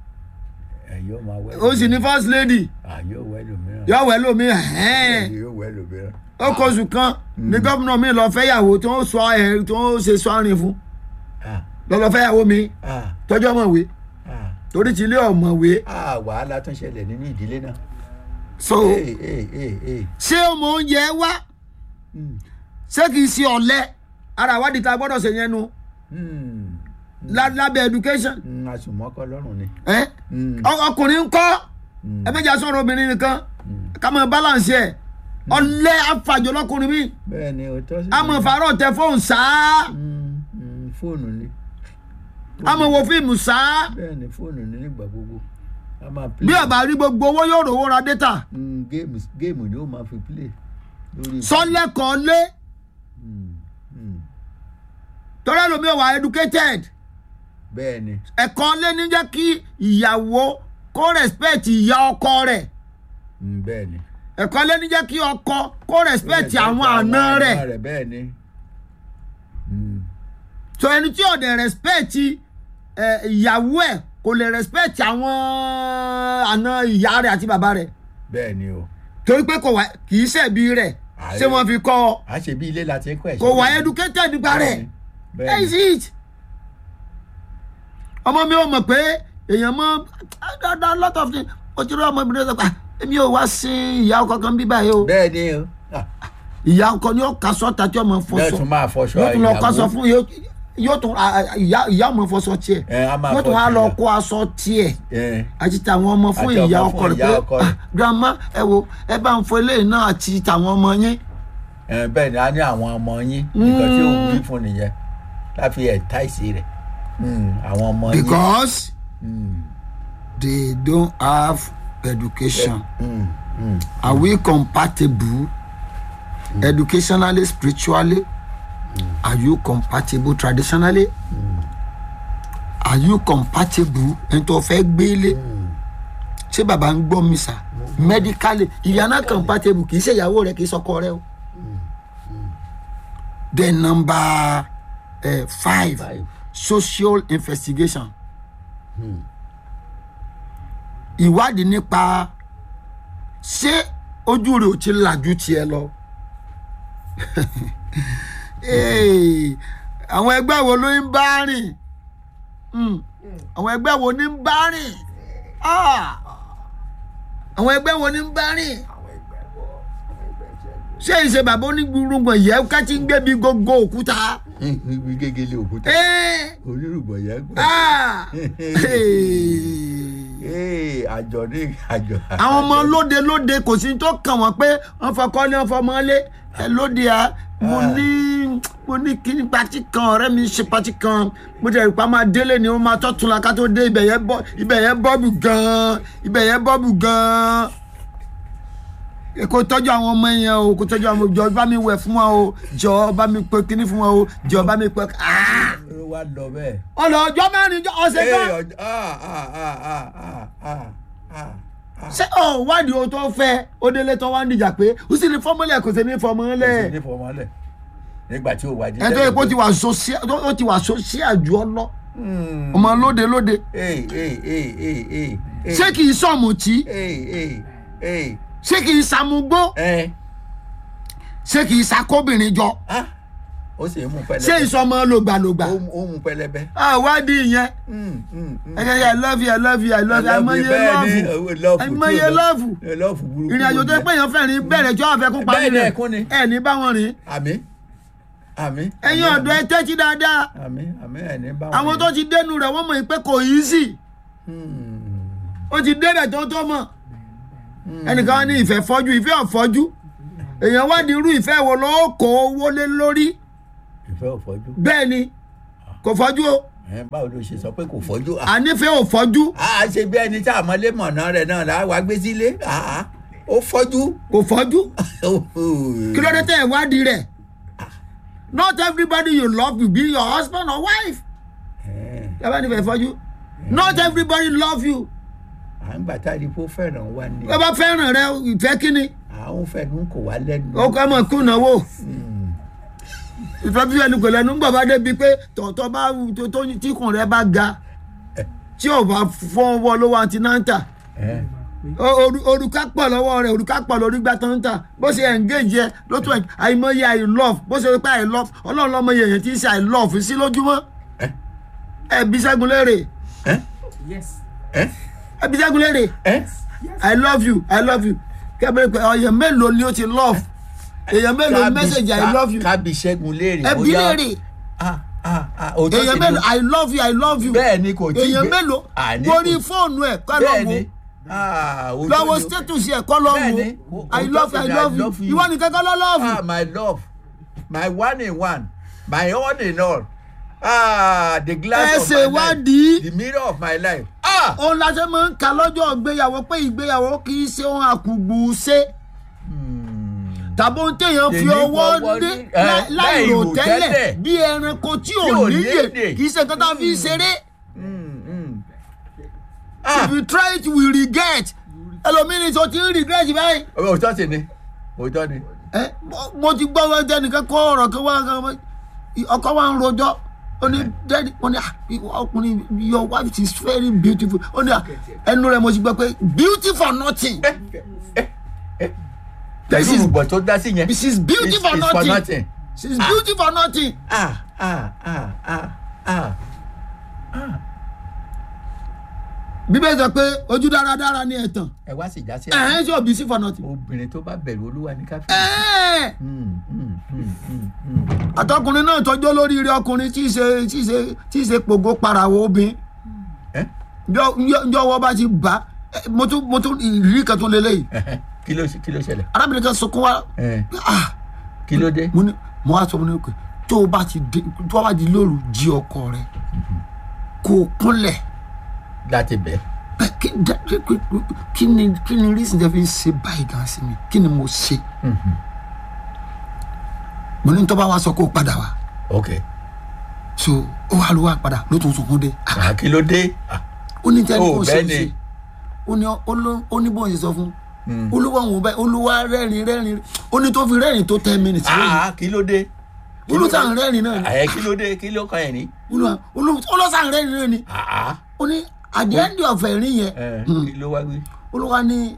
ẹ yóò máa wẹ́ ó sì ní first lady à yóò wẹ́ lómìíràn yóò wẹ̀ lómi ẹ̀hẹ́n yóò wẹ́ lómìíràn ó kọ oṣù kan ní gọ́fúnà mi lọ fẹ́yàwó tó ń sọ ẹ̀ tó ń ṣe sọ́rin fún ah lọ́lọ́ fẹ́yàwó mi ah tọ́jú ọmọwé ah torí ti ilé ọmọwé ah wàhálà tún ṣẹlẹ̀ nínú ìdílé náà. so ee ee ee ee ṣé ọmọ oúnjẹ wá Mm. ṣé kìí ṣe ọ̀lẹ ara ìwádìí tá a gbọ́dọ̀ ṣe yẹn nu Mm. lá- lábẹ́ education Mm, àsùnmọ́kọ́ lọ́rùn ni. ẹ́ Mm. Ọ- ọkùnrin ń kọ́ Mm. ẹ méjì sọ̀rọ̀ obìnrin nìkan ká mọ̀ balance ẹ̀ ọ̀lẹ afàjọ lọ́kùnrin mi bẹ́ẹ̀ ni òótọ́ sí. àmọ̀ fàárọ̀ tẹ fóònù sáá Mm, mm, fóònù ni àmọ̀ wo fíìmù sáá bẹ́ẹ̀ ni fóònù ni nígbà gbogbo a máa play. bí ọba rí gbogbo owó yóò rówó ra data Mm, géèmù géèmù ni ó máa fi play lórí. sọ́lẹ́kọ̀ọ́ lé Mm, mm. tọ́lá lomi wà educated bẹ́ẹ̀ ni ẹ̀kọ́ lé ní jẹ́ kí ìyàwó kó respect ìyá ọkọ rẹ̀ Mm, bẹ́ẹ̀ ni. ẹ̀kọ́ lé ní jẹ́ kí ọkọ kó respect àwọn àna rẹ̀ rẹ̀ bẹ́ẹ̀ ni. Mm. so ẹni tí ò dẹ̀ respect ẹ, ìyàwó ẹ̀ kò lè respect àwọn àna ìyá rẹ̀ àti bàbá rẹ̀ bẹ́ẹ̀ ni o. torí pé kò wá kì í ṣẹ̀bi rẹ̀ Ààrẹ. ṣé wọ́n fi kọ́ ọ a ṣe bí ilé láti kọ́ ẹ̀. kò wá educated nípa rẹ̀ bẹ́ẹ̀ that is ni. it ọmọ mi ò mọ̀ pé èèyàn mọ dáadáa lot of things o ti rí ọmọbìnrin sọ pé "Ah, èmi ò wá sí ìyá ọkọ kan bí báyìí o bẹ́ẹ̀ ni o. Ah, ìyá ọkọ ni ó ka sọ́ta tí ọmọ bẹ́ẹ̀ fọṣọ tún máa fọṣọ yóò tún lọ kó aṣọ ìyàwó. fún yóò- yóò tún a- a- ìyá ìyá ọmọ fọṣọ tiẹ̀ ẹ a máa yóò tún fọ wá lọ tiẹ̀. kó aṣọ tiẹ̀ ẹ àti tàwọn ọmọ fún Àti ọmọ ìyá fún ọkọ rẹ̀ ìyá pé ọkọ "Ah, rẹ̀." grandma ẹ wo ẹ bá ń fọ eléyìí náà àti tàwọn ọmọ yín ẹ bẹ́ẹ̀ ni a ní àwọn ọmọ yín nǹkan tí ò wí fún nìyẹn láfi ẹ̀ táìsì rẹ̀ Mm, àwọn ọmọ yín. because Mm, they don't have education. mm, mm. Are we compatible educationally, spiritually? Are you compatible traditionally? Are you compatible ẹni tó fẹ́ gbélé? Ṣé bàbá ń gbọ́ mi sà? Medically, ìyá náà compatible kì í ṣe ìyàwó rẹ̀ kì í sọkọ rẹ̀ o. Then number uh, five, Five. social investigation. Ìwádìí nípa ṣé ojú rẹ̀ ò ti làjú tiẹ̀ lọ. Hey, àwọn ẹgbẹ́ wo ló ń bá rìn Hmm, àwọn ẹgbẹ́ wo ní ń bá rìn Ah, àwọn ẹgbẹ́ wo ní ń bá rìn ṣé ìṣe bàbá onígbùrùngbọ̀n yẹ ká ti ń gbébi gbogbo òkúta. ibi gégélé òkúta Eh, onírùbọ̀ yẹn gbọ́. ah, hey Ee, àjọ ní àjọ. àwọn ọmọ lóde lóde kò sí tó kàn wọ́n pé wọ́n fọkọ́lé wọ́n fọmọ́lé ẹ lóde à mo ní mo ní kíní pati kan ọ̀rẹ́ mi ṣe pati kan mo jẹ́ ìpá máa délé ni wọ́n máa tọ́tún la ká tó dé ibẹ̀ yẹn bọ́ ibẹ̀ yẹn bọ́ọ̀bù gan-an ibẹ̀ yẹn bọ́ọ̀bù gan-an ẹ kò tọ́jú àwọn ọmọ yẹn o kò tọ́jú àwọn ọmọ jọ bá mi wẹ̀ fún wọn o jọ bá mi pe kíní fún wọn o jọ bá mi pe ah ló wá lọ bẹ́ẹ̀. ọ̀nà ọjọ́ mẹ́rin ọ̀sẹ̀ Ee, kan ọjọ́ ah ah ah ah ah ah ah ah. ṣé ọ wádìí o tó fẹ́ ó délé tó wá ń dìjà pé ó sì ní fọ́mọ́lẹ̀ kò sí ní Kò sí fọ́mọ́lẹ̀ ní fọmọlẹ̀ nígbà tí ò wá jí. ẹ tó yẹ kó ti wà sọ́síà ó ti wà sọ́síà jù ọ lọ ọmọ lóde lóde Ee ee ee ee ee. ee. ṣé kì í sọ̀mùtí Ee ee ee. ṣé kì í samugbó Ẹ ṣé kì í sakóbìnrin jọ ah ó sì ń mú pẹlẹbẹ. ṣé ìsọmọ lògbàlògbà Ó mú- ó mú pẹlẹbẹ. àwádìí yẹn Mm, mm, mm. ẹ kẹ́kẹ́ i love you i love you i love you àìmọye lọ́ọ̀fù àìmọye lọ́ọ̀fù lọ́ọ̀fù burúkú. ìrìn àjò tó pé èèyàn fẹ́ rìn bẹ̀rẹ̀ tí wọ́n fẹ́ kó parí Bẹ́ẹ̀ ni rẹ̀ ẹ̀kún ni. ẹ̀ ní bá wọn rìn àmì àmì. ẹ̀yin ọ̀dọ́ ẹ tẹ́tí dáadáa àmì àmì ẹ̀ ní bá wọn. àwọn tó ti dénú rẹ̀ wọ́n mọ̀ pé kò easy Hmm. ó ti débẹ̀ tó tó mọ̀ ẹnìkan wá ní ìfẹ́ fọ́jú ìfẹ́ ọ̀fọ́jú èèyàn wá ní irú ìfẹ́ wo ló kó owó lé lórí ìfẹ́ ò fọ́jú. bẹ́ẹ̀ ni kò fọ́jú o Ẹ, báwo ló ṣe sọ pé kò fọ́jú. ànífẹ́ ò fọ́jú a ṣe bí ẹni tí àmọ́lé mọ̀nà rẹ̀ náà là á wá gbé sílé Ah, ó fọ́jú. kò fọ́jú kí ló dé tẹ̀ ìwádìí rẹ̀ not everybody you love will be your husband or wife yàrá nífẹ̀ẹ́ fọ́jú not everybody love you à ń gbà tá a rí kó fẹ́ràn wa ni bá bá fẹ́ràn rẹ ìfẹ́ kíni àwọn fẹ́ràn kò wá lẹ́nu. ó kọ́ mọ̀ kùnàwó ìfẹ́ bí ẹnu kò lẹ́nu ńgbà bá débi pé tọ̀tọ̀ bá tó tó tíkùn rẹ bá ga tí ò bá fọwọ́ lówó antinanta Ẹ, òrùka pọ̀ lọ́wọ́ rẹ̀ òrùka pọ̀ lórí gbà tán ta bó ṣe engage yẹ ló tún ẹ̀ àìmọye i love bó ṣe pé i love ọlọ́run lọ́mọ yẹn tí ń ṣe i love sí lójúmọ́ ẹ, ẹ bí sẹ́gun léèrè ẹ, Yes. ẹ, ẹ bí sẹ́gun léèrè ẹ. i love you i love you kẹ́bẹ̀rẹ̀ pé ọ̀yẹ̀ mélòó ni ó ti love èèyàn mélòó Kábí- message i ká- love you kábí ṣẹ́gun léèrè ẹ bí léèrè Ah, ah, ah, òótọ́ èèyàn sì ni. mélòó i love you i love you bẹ́ẹ̀ ni kò tí èèyàn gbé- mélòó Àní lórí kò- fóònù ẹ̀ kọ́ bẹ́ẹ̀ lọ́wọ́ ni Ah, òótọ́ lọ́wọ́ ni. status ẹ̀ kọ́ lọ́wọ́ Bẹ́ẹ̀ ni. i love you i love you ìwọ nìkan kọ́ lọ́ love ah my love my one in one my all in all ah the glass ẹ of ṣe my life wádìí the mirror of my life ah. òun la ṣe máa ń ka lọ́jọ́ ìgbéyàwó pé ìgbéyàwó kì í ṣe ohun àkùgbù ṣe Hmm. tàbí ohun téèyàn fi Èyí ọwọ́ fọwọ́ dé ní- ẹ, láì- láì láì rò rò tẹ́lẹ̀ tẹ́lẹ̀. bí ẹranko tí ò Tí ò níyè níyè. kì í ṣe nǹkan tá a fi ń ṣeré Hmm, hmm. if ah you try it we regret ẹlòmíràn tó ti ń regret báyìí òótọ́ sì ni òótọ́ ni ẹ mo- mo ti gbọ́ wọn jẹ́nìkan kọ́ ọ̀rọ̀ kan wá kan wá ọkọ wa ń rojọ́ ó ní dẹ́ni ó ní ah, ọkùnrin your wife is very beautiful ó ní ah, ẹnu rẹ̀ mo ti gbọ́ pé beauty for nothing pẹ̀lú is- ìrùbọ̀ tó dá sí yẹn she is beauty It's- for it's for nothing nothing. she is beauty for nothing. ah ah ah ah ah bíbélì sọ pé ojú dáradára ní ẹ̀tàn ẹ wá sì já sí ẹ̀hẹ́n ṣe òbí sí for nothing. obìnrin tó bá bẹ̀rù olúwa ní káfíńsì. ẹ̀ẹ́ àtọkùnrin náà tọjọ́ lórí ire ọkùnrin tí í ṣe tí í ṣe tí í ṣe pògó parawo obìnrin njọ́ wọ́n bá ti bá ẹ, mo tún mo tún ìrírí kan tún lélẹ́yìí kí ló kí ló ṣẹlẹ̀ arábìnrin kan sunkún wá Eh, ah kí ló dé. mo ní mo wá sọ mo ní pé tó o bá ti dé tó o bá di lóru jí ọkọ rẹ kó o kúnlẹ̀ láti bẹ̀. Ẹ, kí da- kí- kí- kí ni kí ni reason tẹ́ fi ń ṣe báyìí gan sí mi kí ni mo ṣe mo ní tó bá wá sọ kó o padà wá ok so ó wá ló wá padà ló tún sunkún dé Ah, Ah, kí ló dé. Ah, ó ní tẹ́lẹ̀ Ó, kó ṣe bẹ́ẹ̀ é ni. ṣe ó ní ó ló- ó ní bóun ṣe sọ fún olúwa òun bẹ́ẹ̀ olúwa rẹ́rìn rẹ́rìn ó ní tó fi rẹ́rìn tó ten minutes lónìí ah, kí ló dé. Kí ló olùsàn dé? rẹ́rìn náà ni ẹ kí ló dé kí ló kàn yẹn ní. olúwa olùsàn rẹ́rìn náà ni Ah, ah, ó ní àdéhùn ọ̀fẹ́ rí yẹn eh, Hmm. kí ló wá wí. olúwa ní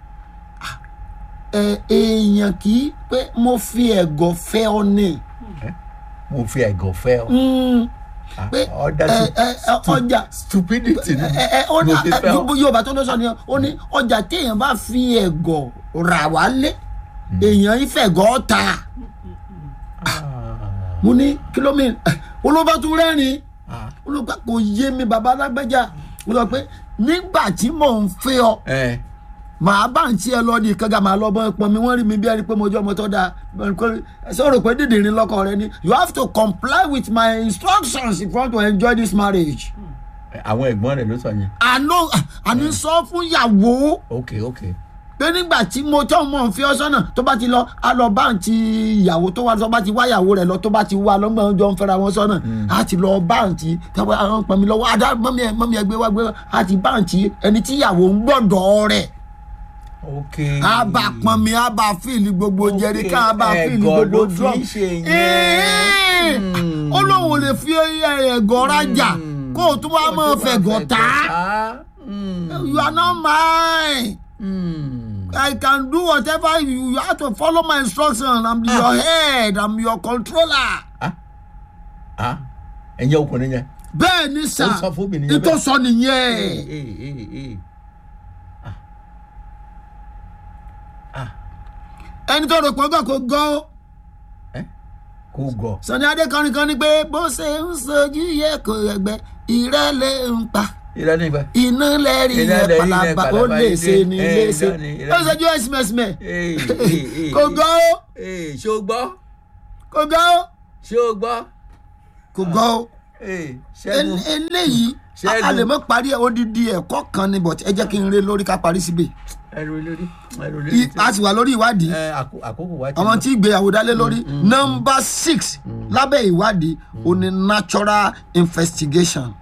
ẹ èèyàn kì í pé mo fi ẹ̀gọ́ fẹ́ ọ ní mo fi ẹ̀gọ́ fẹ́ ọ. Mm, Ah, pé ọ̀dà ẹ stu- ẹ ẹ, ọjà stupidity ni ẹ ẹ ó ní mo fi fẹ́ ọ. ẹ, yorùbá tó ló sọ ni ó ní ọjà téèyàn bá fi ẹ̀gọ́ rà wálé èèyàn ìfẹ̀gọ́ ta Ah, mo ní kìlómítà olóba tún rẹ́rìn ah, olùkọ́ kò yé mi bàbá alágbèjà mo sọ pé nígbà tí mò ń fẹ́ ọ eh, màá bá ń tiẹ̀ lọ ní ìkánga màá lọ bọ́ pọn mi wọ́n rí mi bí ẹni pé mo jẹ́ ọmọ tó dáa sọ̀rọ̀ pé dídìrín lọ́kọ rẹ ni you have to comply with my instructions if you want to enjoy this marriage. àwọn ẹ̀gbọ́n rẹ̀ ló sọ yẹn. àná àní sọ fún ìyàwó ok ok pé nígbà tí mo tọ́ mọ̀ ń fi ọ́ sọ́nà tó bá ti lọ á lọ bá ń ti ìyàwó tó wá tó bá ti wá ìyàwó rẹ̀ lọ tó bá ti wá lọ́gbọ̀n jọ ń fẹ́ra wọn sọ́nà á ti lọ bá ń ti tọ́wọ́ àwọn pọ̀nmi lọ́wọ́ adá mọ́mí ẹ̀ mọ́mí ẹ̀ gbé wá gbé wá á ti bá ń ti ẹni tí ìyàwó ń gbọ́dọ̀ rẹ̀ ok. á bá pọnmi á bá fíìlì gbogbo Ok, jẹrí ká á bá fíìlì ẹ̀gọ́ gbogbo ló fi drum ń ṣe yẹn. Ẹ̀ẹ́, Hmm. ó lóun ò lè fi ẹ̀gọ́ rajà kó o tún wá mọ́ fẹ̀gọ́ tá you are not mine. I can do whatever you, you have to follow my instruction. I'm your head. I'm your controller. ẹ̀yin ọkùnrin yẹn. Bẹ́ẹ̀ ni sà, Ó sọ fún obìnrin yẹn ìtò bẹ́ẹ̀. sọ nìyẹn. Eh, eh, eh. Ẹni tó rò pé ọgọ́ kò gan. Eh? kò gọ̀. Sani Adé kọrin kan ní pé bó ṣe ń sojú yẹ kò ẹgbẹ́ ìrẹ́lẹ̀ ń pa. irọ́ nípa. iná lẹ́rìí Iná yẹn lẹ́rìí yẹn palaba ó palaba lè ilé. ṣe ni Eh, lè ṣe irọ́ ni, irọ́ ó ni. ṣojú ẹ̀sìmẹ̀sìmẹ̀ Ee, ee, ee, kò gọ́ ó ee, ṣé o gbọ́ kò gọ́ ó ṣé o gbọ́ kò gọ́ ó ee ṣẹ́gun El- eléyìí Ṣẹ́gun. a lè mọ́ parí ẹ̀ odidi ẹ̀kọ́ kan ni but ẹ jẹ́ kí n re lórí ká parí síbẹ̀ ẹrù lórí ẹrù lórí I- a sì wà lórí ìwádìí ẹ àkó- àkókò wa ti àwọn lọ. tí ìgbéyàwó dálé lórí nọmba six lábẹ́ ìwádìí ó ní natural investigation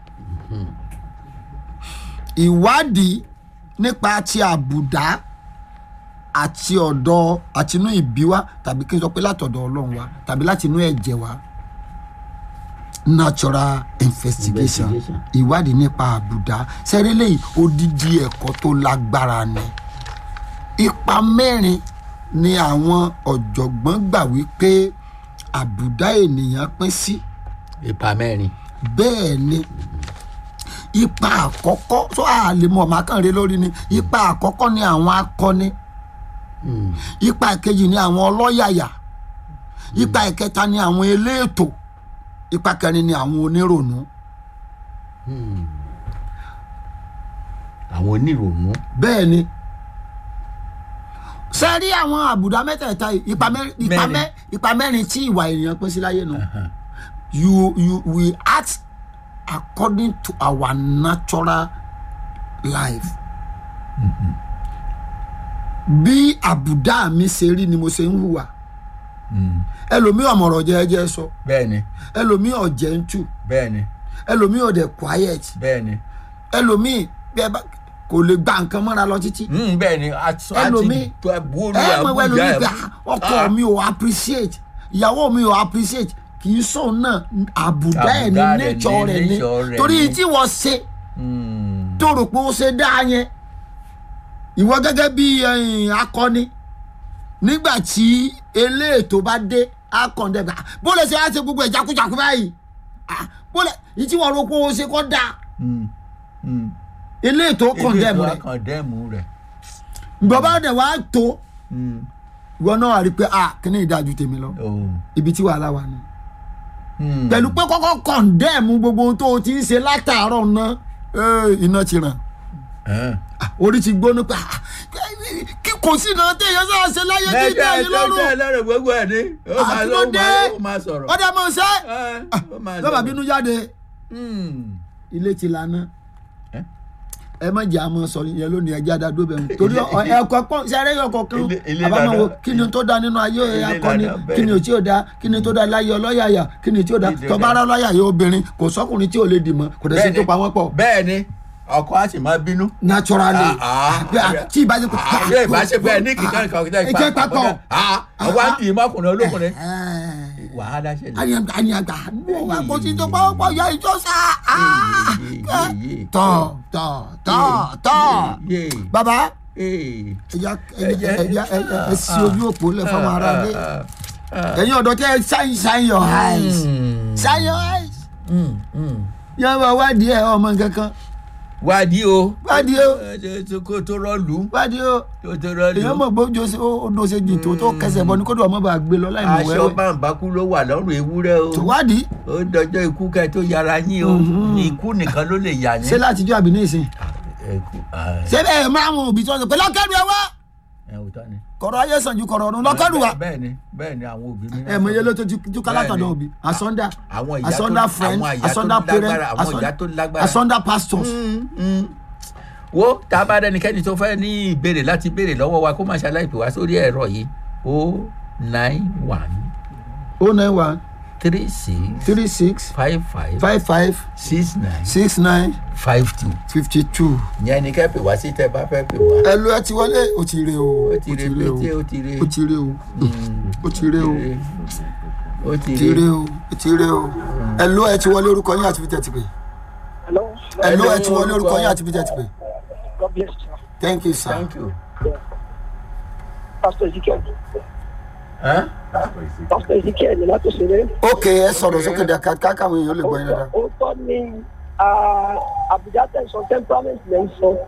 ìwádìí nípa ti àbùdá àti ọ̀dọ̀ àtinú ìbí wa tàbí kí n sọ pé látọ̀dọ̀ ọlọ́run wa tàbí látinú ẹ̀jẹ̀ wa natural investigation Investigation. ìwádìí nípa àbùdá sẹ́rẹ́lẹ̀ yìí odidi ẹ̀kọ́ tó lágbára ni ipa mẹ́rin ni àwọn ọ̀jọ̀gbọ́n gbà wípé àbùdá ènìyàn pín sí ipa mẹ́rin bẹ́ẹ̀ ni ipa àkọ́kọ́ tó a lè mọ̀ máa kàn rí lórí ni ipa àkọ́kọ́ ni àwọn akọni Mm, ipa ìkejì ni àwọn ọlọ́yàyà ipa ìkẹta ni àwọn eléètò ipa kẹrin ni àwọn onírònú mm. àwọn onírònú bẹ́ẹ̀ ni sẹ́rí àwọn àbùdá mẹ́tẹ̀ẹ̀ta yìí, ipa mẹ́rin ipa Mẹ́rin. mẹ́- ipa mẹ́rin tí ìwà ènìyàn pín sí láyé nu you you we act according to our natural life bí àbùdá mi ṣe rí ni mo ṣe ń hùwà Mm, ẹlòmíì ọ̀mọ̀rọ̀ jẹ́ẹ́jẹ́ sọ bẹ́ẹ̀ni ẹlòmíì ọ̀jẹ̀ ń tù bẹ́ẹ̀ni ẹlòmíì ọ̀dẹ̀ quiet bẹ́ẹ̀ni ẹlòmíì bí ẹ bá kò lè gba nǹkan mọ́ra lọ títí Mm, bẹ́ẹ̀ni àti Ẹlòmíì, tó ẹbúrú ẹ mọ̀ àbújá ẹlòmíì ẹ̀ gbà ọkọ mi ò appreciate ìyàwó mi ò appreciate kì í sóun náà àbùdá ẹ̀ ní Àbùdá rẹ̀ nature ní rẹ̀ ní nature rẹ̀ torí ní. tí wọ́n ṣe Mm, tó rò pé ó ṣe dá yẹn ìwọ gẹ́gẹ́ bí ẹ̀yìn akọni nígbà tí eléètò bá dé akọ̀ǹdẹ̀gbà bó lè ṣe á ṣe gbogbo ẹ̀ jákújákú báyìí Ah, bó lè ìtí wọ́n rò pé ó ṣe kọ́ da mm, mm. eléètò kọ̀ǹdẹ̀mù Ilé rẹ̀ ètò akọ̀ndẹ́mù rẹ̀ bàbá rẹ̀ wá tó Mm, ìwọ náà wà rí pé ah kí ni ìdájú tèmi lọ oh, ibi tí wàhálà wà ní. mm. pẹ̀lú pé kọ́kọ́ kọ̀ǹdẹ̀mù gbogbo ohun tó o ti ń ṣe látàárọ̀ náà eh, iná ti ràn Eh. Ah, orí ti gbóná pé ah, kí kò sí náà téèyàn sáà ṣe láyé tí Ẹjọ́ dá yín ẹjọ́ lọ́rùn ẹlẹ́rìí gbogbo ẹ̀ ní. Ó máa Àti ó ló dé. máa- ó máa sọ̀rọ̀. ọdẹ mọ̀ ṣe Eh, ó máa lọ́ba sọ̀rọ̀. bínú jáde Mm. ilé ti lana Eh? ẹ má jẹ́ àmọ́ sọ yẹn lónìí ẹjẹ́ àdádó bẹ̀ wọ́n torí ẹ̀kọ́ pọ̀ sẹ́rẹ́ ọkọ̀ kan Ilé- ilé àbámọ̀ wo lana. kí ni tó da nínú ayé Ilé akọni lana, bẹ́ẹ̀ kí ni ò tí ò da kí ni tó da láyé ọlọ́yàyà kí ni tí ò da Ilé tọ́ba ara ọlọ́yàyà obìnrin kò sọ́kùnrin tí ò lè dì mọ́ kò dẹ̀ sí tó pa wọ́n pọ̀ bẹ́ẹ̀ ni ọkọ á sì máa bínú. naturally Ah, ah. Pé, ah, tí ìbá ṣe pé àbí ìbáṣepọ̀ ẹ̀ ní kíkan kan kíkan ẹ jẹ́ papọ̀ ọwọ́ á dì í mọ́kùnrin olókùnrin. Ẹ̀. wàhálà ṣẹlẹ̀. àyàgbà àyàgbà wà kó tí tó pa ọ̀pọ̀ ya ìjọ sá Yé, yé, yé. tọ̀ tọ̀ tọ̀ tọ̀ Yé, bàbá yé. ẹja ẹja ẹja ẹ sí ojú òpó lẹ fọmọ ara lé Ah, ah, ẹ̀yin ọ̀dọ́ tẹ shine shine your eyes Mm. shine your eyes Mm, mm. yẹn bá wádìí ẹ ọmọ kankan wádìí o. wádìí o Ẹ, tó- kó tó rọ́ọ̀lù. wádìí o tó tó rọ́ọ̀lù. èèyàn mọ̀ gbójú sí ó dó ṣe jù tó tó kẹsẹ̀ bọ́ ni kó dùn ọmọ bá gbé lọ láì mọ̀ aṣọ wẹ́wẹ́ bàǹbàkú ló wà lọ́rùn ewúrẹ́ o. tó wádìí ó dọjọ́ ikú kẹ́ tó yára yín o ikú nìkan ló lè yà ṣé yín. látijọ́ àbí ní ìsìn Ẹkú, ah, ṣé bẹ́ẹ̀ máa wọn òbí tí wọ́n sọ pé lọ́kẹ́rù ẹ wá ẹ ò tán ni. kọ̀rọ̀ ayé sàn ju kọ̀rọ̀ ọ̀run lọ́kẹ́rù wa bẹ́ẹ̀ ni bẹ́ẹ̀ ni àwọn òbí mi. ẹ mọ iye ló tó ju kálátọ̀dọ̀ Bẹ́ẹ̀ni. òbí asọ́ndà àwọn ìyá tó asọ́ndà friend àwọn ìyá tó asọ́ndà parent lágbára àwọn ìyá tó lágbára. asọ́ndà pastors Mm, mm. wo tá a bá dẹnikẹ́ni tó fẹ́ ní ìbéèrè láti béèrè lọ́wọ́ wa kó má ṣe aláìpè wá sórí ẹ̀rọ yìí o nine one oh nine one three six three six five five five five six nine six nine five two fifty two. ìyẹn ni kẹ́ pè wá sí tẹ́ bá fẹ́ pè wá. ẹ lu ẹ ti wọlé o ti re o ó ti re pété ó ti re o ti re o Mm, ó ti re o ó ti ti re re o o ti re o ẹ lu ẹ ti wọlé orúkọ yín àti fi tẹ̀tì pé Hello. ẹ lu ẹ ti wọlé orúkọ yín àti fi tẹ̀tì pé God bless you. thank you sir. thank you. Pastor Ezekiel. Huh? Pastor Ezekiel ni láti ṣeré. ok ẹ sọ̀rọ̀ sókè dà ká káwọn èèyàn lè gbọ́ yín dáadáa. Ó tọ́ ni ah, Abuja tẹ̀sán temperament lẹ́ ń sọ.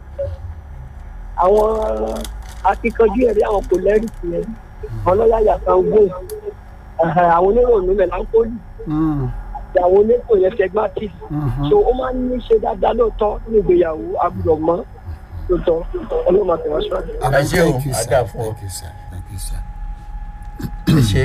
Àwọn akíkanjú ẹ̀rí àwọn kò lẹ́rìí tiẹ̀. Àwọn lọ́yà yàtọ̀ gbó. Àwọn oníròyìn mẹ́la ń kólì. Mm, ìyàwó oníkò yẹn phlegmatic so ó máa ń ní ṣe dáadáa lóòótọ́ ní ìgbéyàwó agbọ́dọ̀ mọ́ lóòótọ́ ọlọ́run máa tẹ̀wá síwájú. Ẹ ṣé o, Thank you, á sir. dà fún ọ. Thank you, sir. Thank you, sir. ẹ ṣe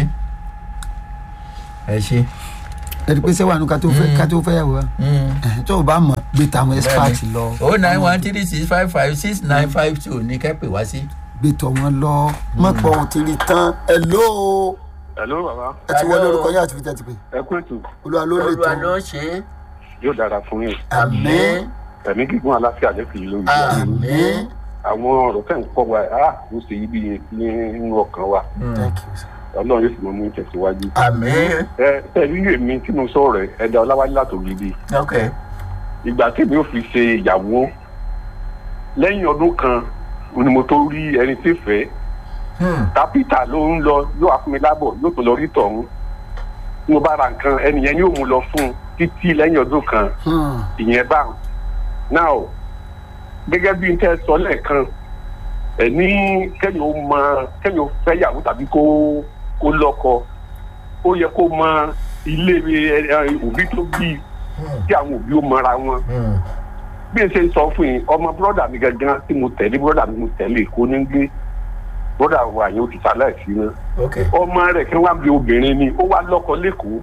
ẹ ṣe. ẹni pé sẹ́wọ̀n àánú ká tó fẹ́ ká tó fẹ́ yàwó wa Ẹ̀hẹ́n, tó o bá mọ̀ gbé tàwọn expert lọ o nine one three six five five six nine five two ní kẹ́pẹ́ wá sí. gbé tọ̀ wọn lọ mọ̀ pọ̀ ò ti rí tán ẹ ló Hello bàbá ẹ ti wọlé Hello. orúkọ yín àti fi tẹ́tí pé ẹ kú ètò olúwa ló lè olúwa tán ló ṣe é. yóò dára fún yín àmín ẹ̀mí gígùn aláfíà lẹ́kùn yìí lórí àmín. àwọn ọ̀rọ̀ tẹ̀ ń kọ́ wa á ó ṣe yí bí nínú ọkàn wa thank you sir. ọlọ́run yóò sì mọ mú tẹ̀síwájú. àmín. ẹ ẹ nínú èmi tí mo sọ̀rọ̀ ẹ ẹ̀dá ọláwálé látògidì ok ìgbà tí mi ò fi ṣe ìyàwó lẹ́yìn ọdún kan ni mo tó rí ẹni tí fẹ́ Hmm. kápítà ló ń lọ yóò wá fún mi lábọ̀ yóò tó lọ rí tọ̀hún tí mo bá ra nǹkan ẹni yẹn yóò mú lọ fún un títí lẹ́yìn ọdún kan Hmm. ìyẹn bá now gẹ́gẹ́ bí n tẹ́ sọ lẹ́ẹ̀kan ẹ̀ ní kẹ́yìn ó mọ kẹ́yìn ó fẹ́yàwó tàbí kó kó lọ́kọ ó yẹ kó mọ ilé ẹ, ẹ, òbí tó bí tí àwọn òbí ó mọra wọn Hmm. bí n ṣe ń sọ fún yín ọmọ bọ́dà mi gangan tí mo tẹ̀lé bọ́dà mi mo tẹ̀lé kó ní gbé bọ́dà wa yẹn ó ti sálẹ̀ sí náà ok ọmọ rẹ̀ kí wọ́n bí obìnrin ni ó wá lọ́kọ lẹ́kọ̀ọ́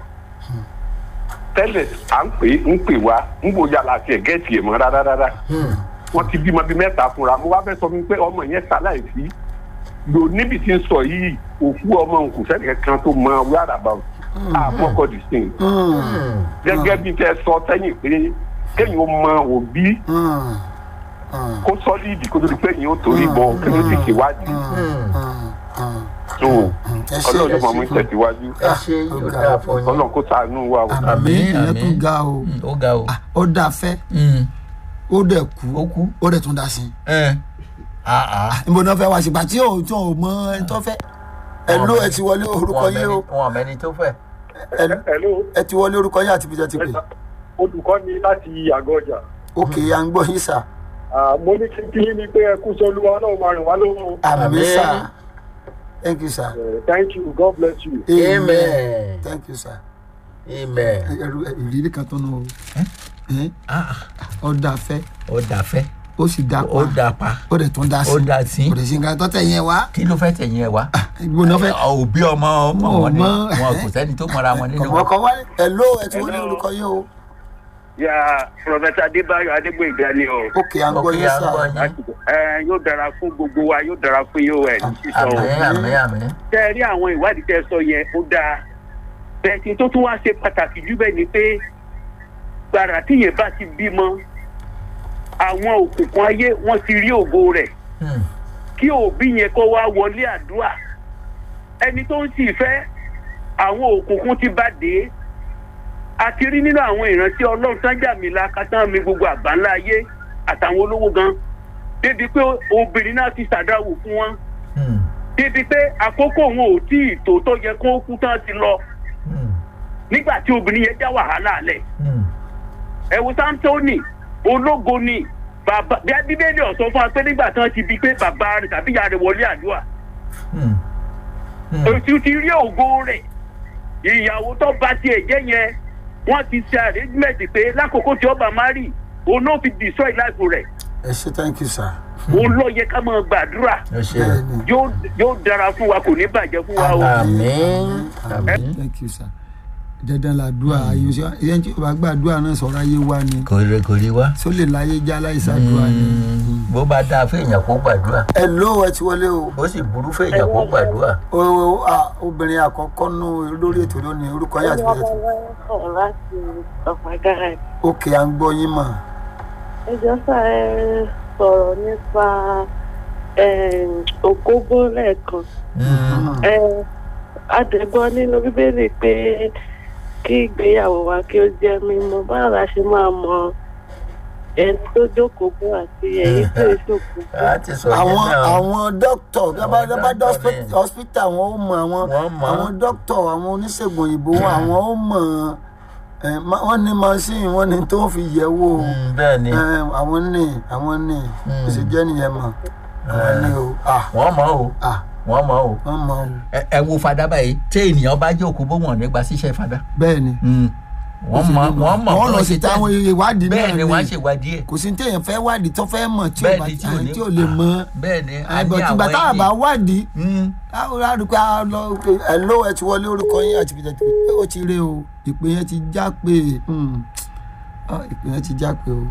tẹ́lẹ̀ à ń pè ń pè wá ń bò yà láti ẹ̀ gẹ́ẹ̀tì ẹ̀ mọ́ rárá rárá Hmm. wọ́n ti bímọ bíi mẹ́ta fúnra mo wá fẹ́ sọ fún mi pé ọmọ yẹn ṣaláìsí lò níbi tí ń sọ yìí òkú ọmọ nkù sẹ́ni kankan tó mọ wíwárà bá àmọ́kọ́ dì sí Hmm. Hmm. gẹ́gẹ́ bí tẹ́ sọ sẹ́yìn pé kéyìn ó mọ òbí Hmm. Hmm. kó sọ́lídì kó tó di pé yìí ó torí bọ kí ló ti ṣèwádìí Hmm. Hmm. Hmm. tó ẹ ṣe ọlọ́run ló ẹ máa mú ṣe. tẹ̀síwájú ẹ ṣe yóò dáa fún yín. ọlọ́run kó ṣàánú wa o. àmì Àmín, ìyẹn àmín. tún ga o Hmm, ó ga o. Ah, ó dà fẹ́ Hmm. ó dẹ̀ kú ó kú. ó dẹ̀ tún dà sí ẹ ah ah. níbo náà fẹ́ wá sígbà tí ò tí ò mọ ẹni tó fẹ́ ẹ ló ẹ ti wọlé orúkọ wọn yín o mẹni wọn mẹni tó fẹ́. ẹ hello ẹ ti wọlé orúkọ yín àti fi tẹ́tí pé olùkọ́ ni láti àgọ́ ọjà òkè à ń gbọ́ yín sà Ah, mo ní kí kí ni pé ẹ kú sọ olúwa náà máa rìn wá lọ́wọ́ àmì Àmín. sà thank you sir Eh, thank you god bless you. amen thank you sir amen. ẹrù ìrírí kan tó nù o ah ó dà fẹ́ ó dà fẹ́ ó sì dà ó pa dà pa ó dẹ̀ tún dà sí ó dà sí kò dẹ̀ sí nǹkan tó tẹ̀ yẹn wá kí ló fẹ́ tẹ̀yìn ẹ̀ wá. níbo náà fẹ́ òbí ọmọ ọmọ Wọn ò wọn ni mọ̀. wọn kò sẹ́ni tó mọra wọn nínú wọn. kọ̀mọ́kọ́ wá ẹ ló ẹ ti wọlé Hello. orúkọ yín o ya prọfẹsà adébáyọ adégbòyìnbá ni o òkè à ń gbọ́ Ok, yín à ń sà gbọ́ yín. ẹ yóò dára fún gbogbo wa yóò dára fún yóò ẹ ní sísọ o àmín àmín àmín. tẹ ẹ rí àwọn ìwádìí tẹ sọ yẹn ó dáa bẹ́ẹ̀ tí tó tún wá ṣe pàtàkì jù bẹ́ẹ̀ ni pé gbàrà tíyẹn bá ti bímọ àwọn òkùnkùn ayé wọ́n ti rí ògo rẹ̀ Hmm. kí òbí yẹn kó wá wọlé àdúrà ẹni tó ń sì fẹ́ àwọn òkùnkùn ti bá dé a ti rí nínú àwọn ìrántí ọlọ́run sájà mi la kátán mi gbogbo àgbáńlá ayé àtàwọn olówó gan débi pé obìnrin náà ti ṣàdáwò fún wọn Hmm. débi pé àkókò wọn ò tí ì tó tó yẹ kó kú tán ti lọ Hmm. nígbà tí obìnrin yẹn já wàhálà lẹ̀ Hmm. ẹ wo samsoni ológo ni bàbá bí bíbélì ọ̀sán fún wa pé nígbà tí wọ́n ti bi pé bàbá rẹ̀ tàbí ìyá rẹ̀ wọlé àdúrà Hmm. Hmm. òtún ti rí ògo rẹ̀ ìyàwó tó bá tiẹ̀ jẹ́ yẹn wọ́n ti ṣe arrangement pé lákòókò tí ọba mari òun ló fi destroy life rẹ̀ ẹ ṣe thank you sir òun ló yẹ ká máa gbàdúrà ẹ ṣe bẹ́ẹ̀ ni yóò yóò dára fún wa kò ní bàjẹ́ fún wa o. àmín àmín àmín. thank you sir dandan la dua ayé ṣe ẹyẹ tí o bá gbàdúrà náà sọ̀rọ̀ ayé wa ni kò rí kò rí wá. só lè láyé já láìsàdúrà ni. Hmm. bó bá dáa fún èèyàn kó gbàdúrà ẹ ló ẹ ti wọlé o ó sì burú fún èèyàn kó gbàdúrà. o o- a obìnrin àkọ́kọ́ nù lórí ètò lónìí orúkọ yà ti fẹ́ sọ̀rọ̀ láti ọ̀pá gáràjì. òkè à ń gbọ́ yín mọ̀ ẹjọ́ sá ẹ sọ̀rọ̀ nípa ògógó lẹ́ẹ̀kan. Hmm. Ẹ, Adẹ̀gbọ́ nínú bíbélì pé kí ìgbéyàwó wa kí ó jẹ́ mímọ́ báwo la ṣe máa mọ ẹni tó jókòó bó àti ẹ̀yìn tó ìṣòkò bó. a ti sọ yẹn àwọn náà. àwọn dókítà bàbá bàbá dókítà ni. hospital wọn ó mọ àwọn Wọ́n mọ̀. àwọn dókítà àwọn oníṣègùn òyìnbó wọn àwọn ó mọ ẹ, ma- wọ́n ní machine wọ́n ní tó fi yẹ̀ wò Hmm, bẹ́ẹ̀ ni ẹ, àwọn ní àwọn ní Mm. ó sì jẹ́ nìyẹn mọ̀ àwọn ní o ah wọ́n mọ̀ o ah wọ́n mọ̀ o. wọ́n mọ̀ o ẹ ẹ wo fada báyìí tí ènìyàn bá jókòó bó wọn nígbà ṣíṣe fada. bẹ́ẹ̀ ni Hmm. wọ́n mọ̀ wọ́n mọ̀ wọ́n lọ bọ́n sí ṣe táwọn test. ìwádìí náà bẹ́ẹ̀ ni wọ́n á ṣèwádìí ẹ̀ kò sí téèyàn fẹ́ wádìí tó fẹ́ mọ̀ tí ò bẹ́ẹ̀ bá ni tí ò ní tí ò lè mọ̀ bẹ́ẹ̀ ni a ní ẹgbẹ́ tìgbà àwọn tá a bá èdè. wádìí Mm. táwọn arúgbó a lọ ẹ ló ẹ ti wọlé orúkọ yín àti ìpìlẹ̀ tí ó ti ré o ìpè yẹn ti já pé hmm, ah, ìpè yẹn ti já pé o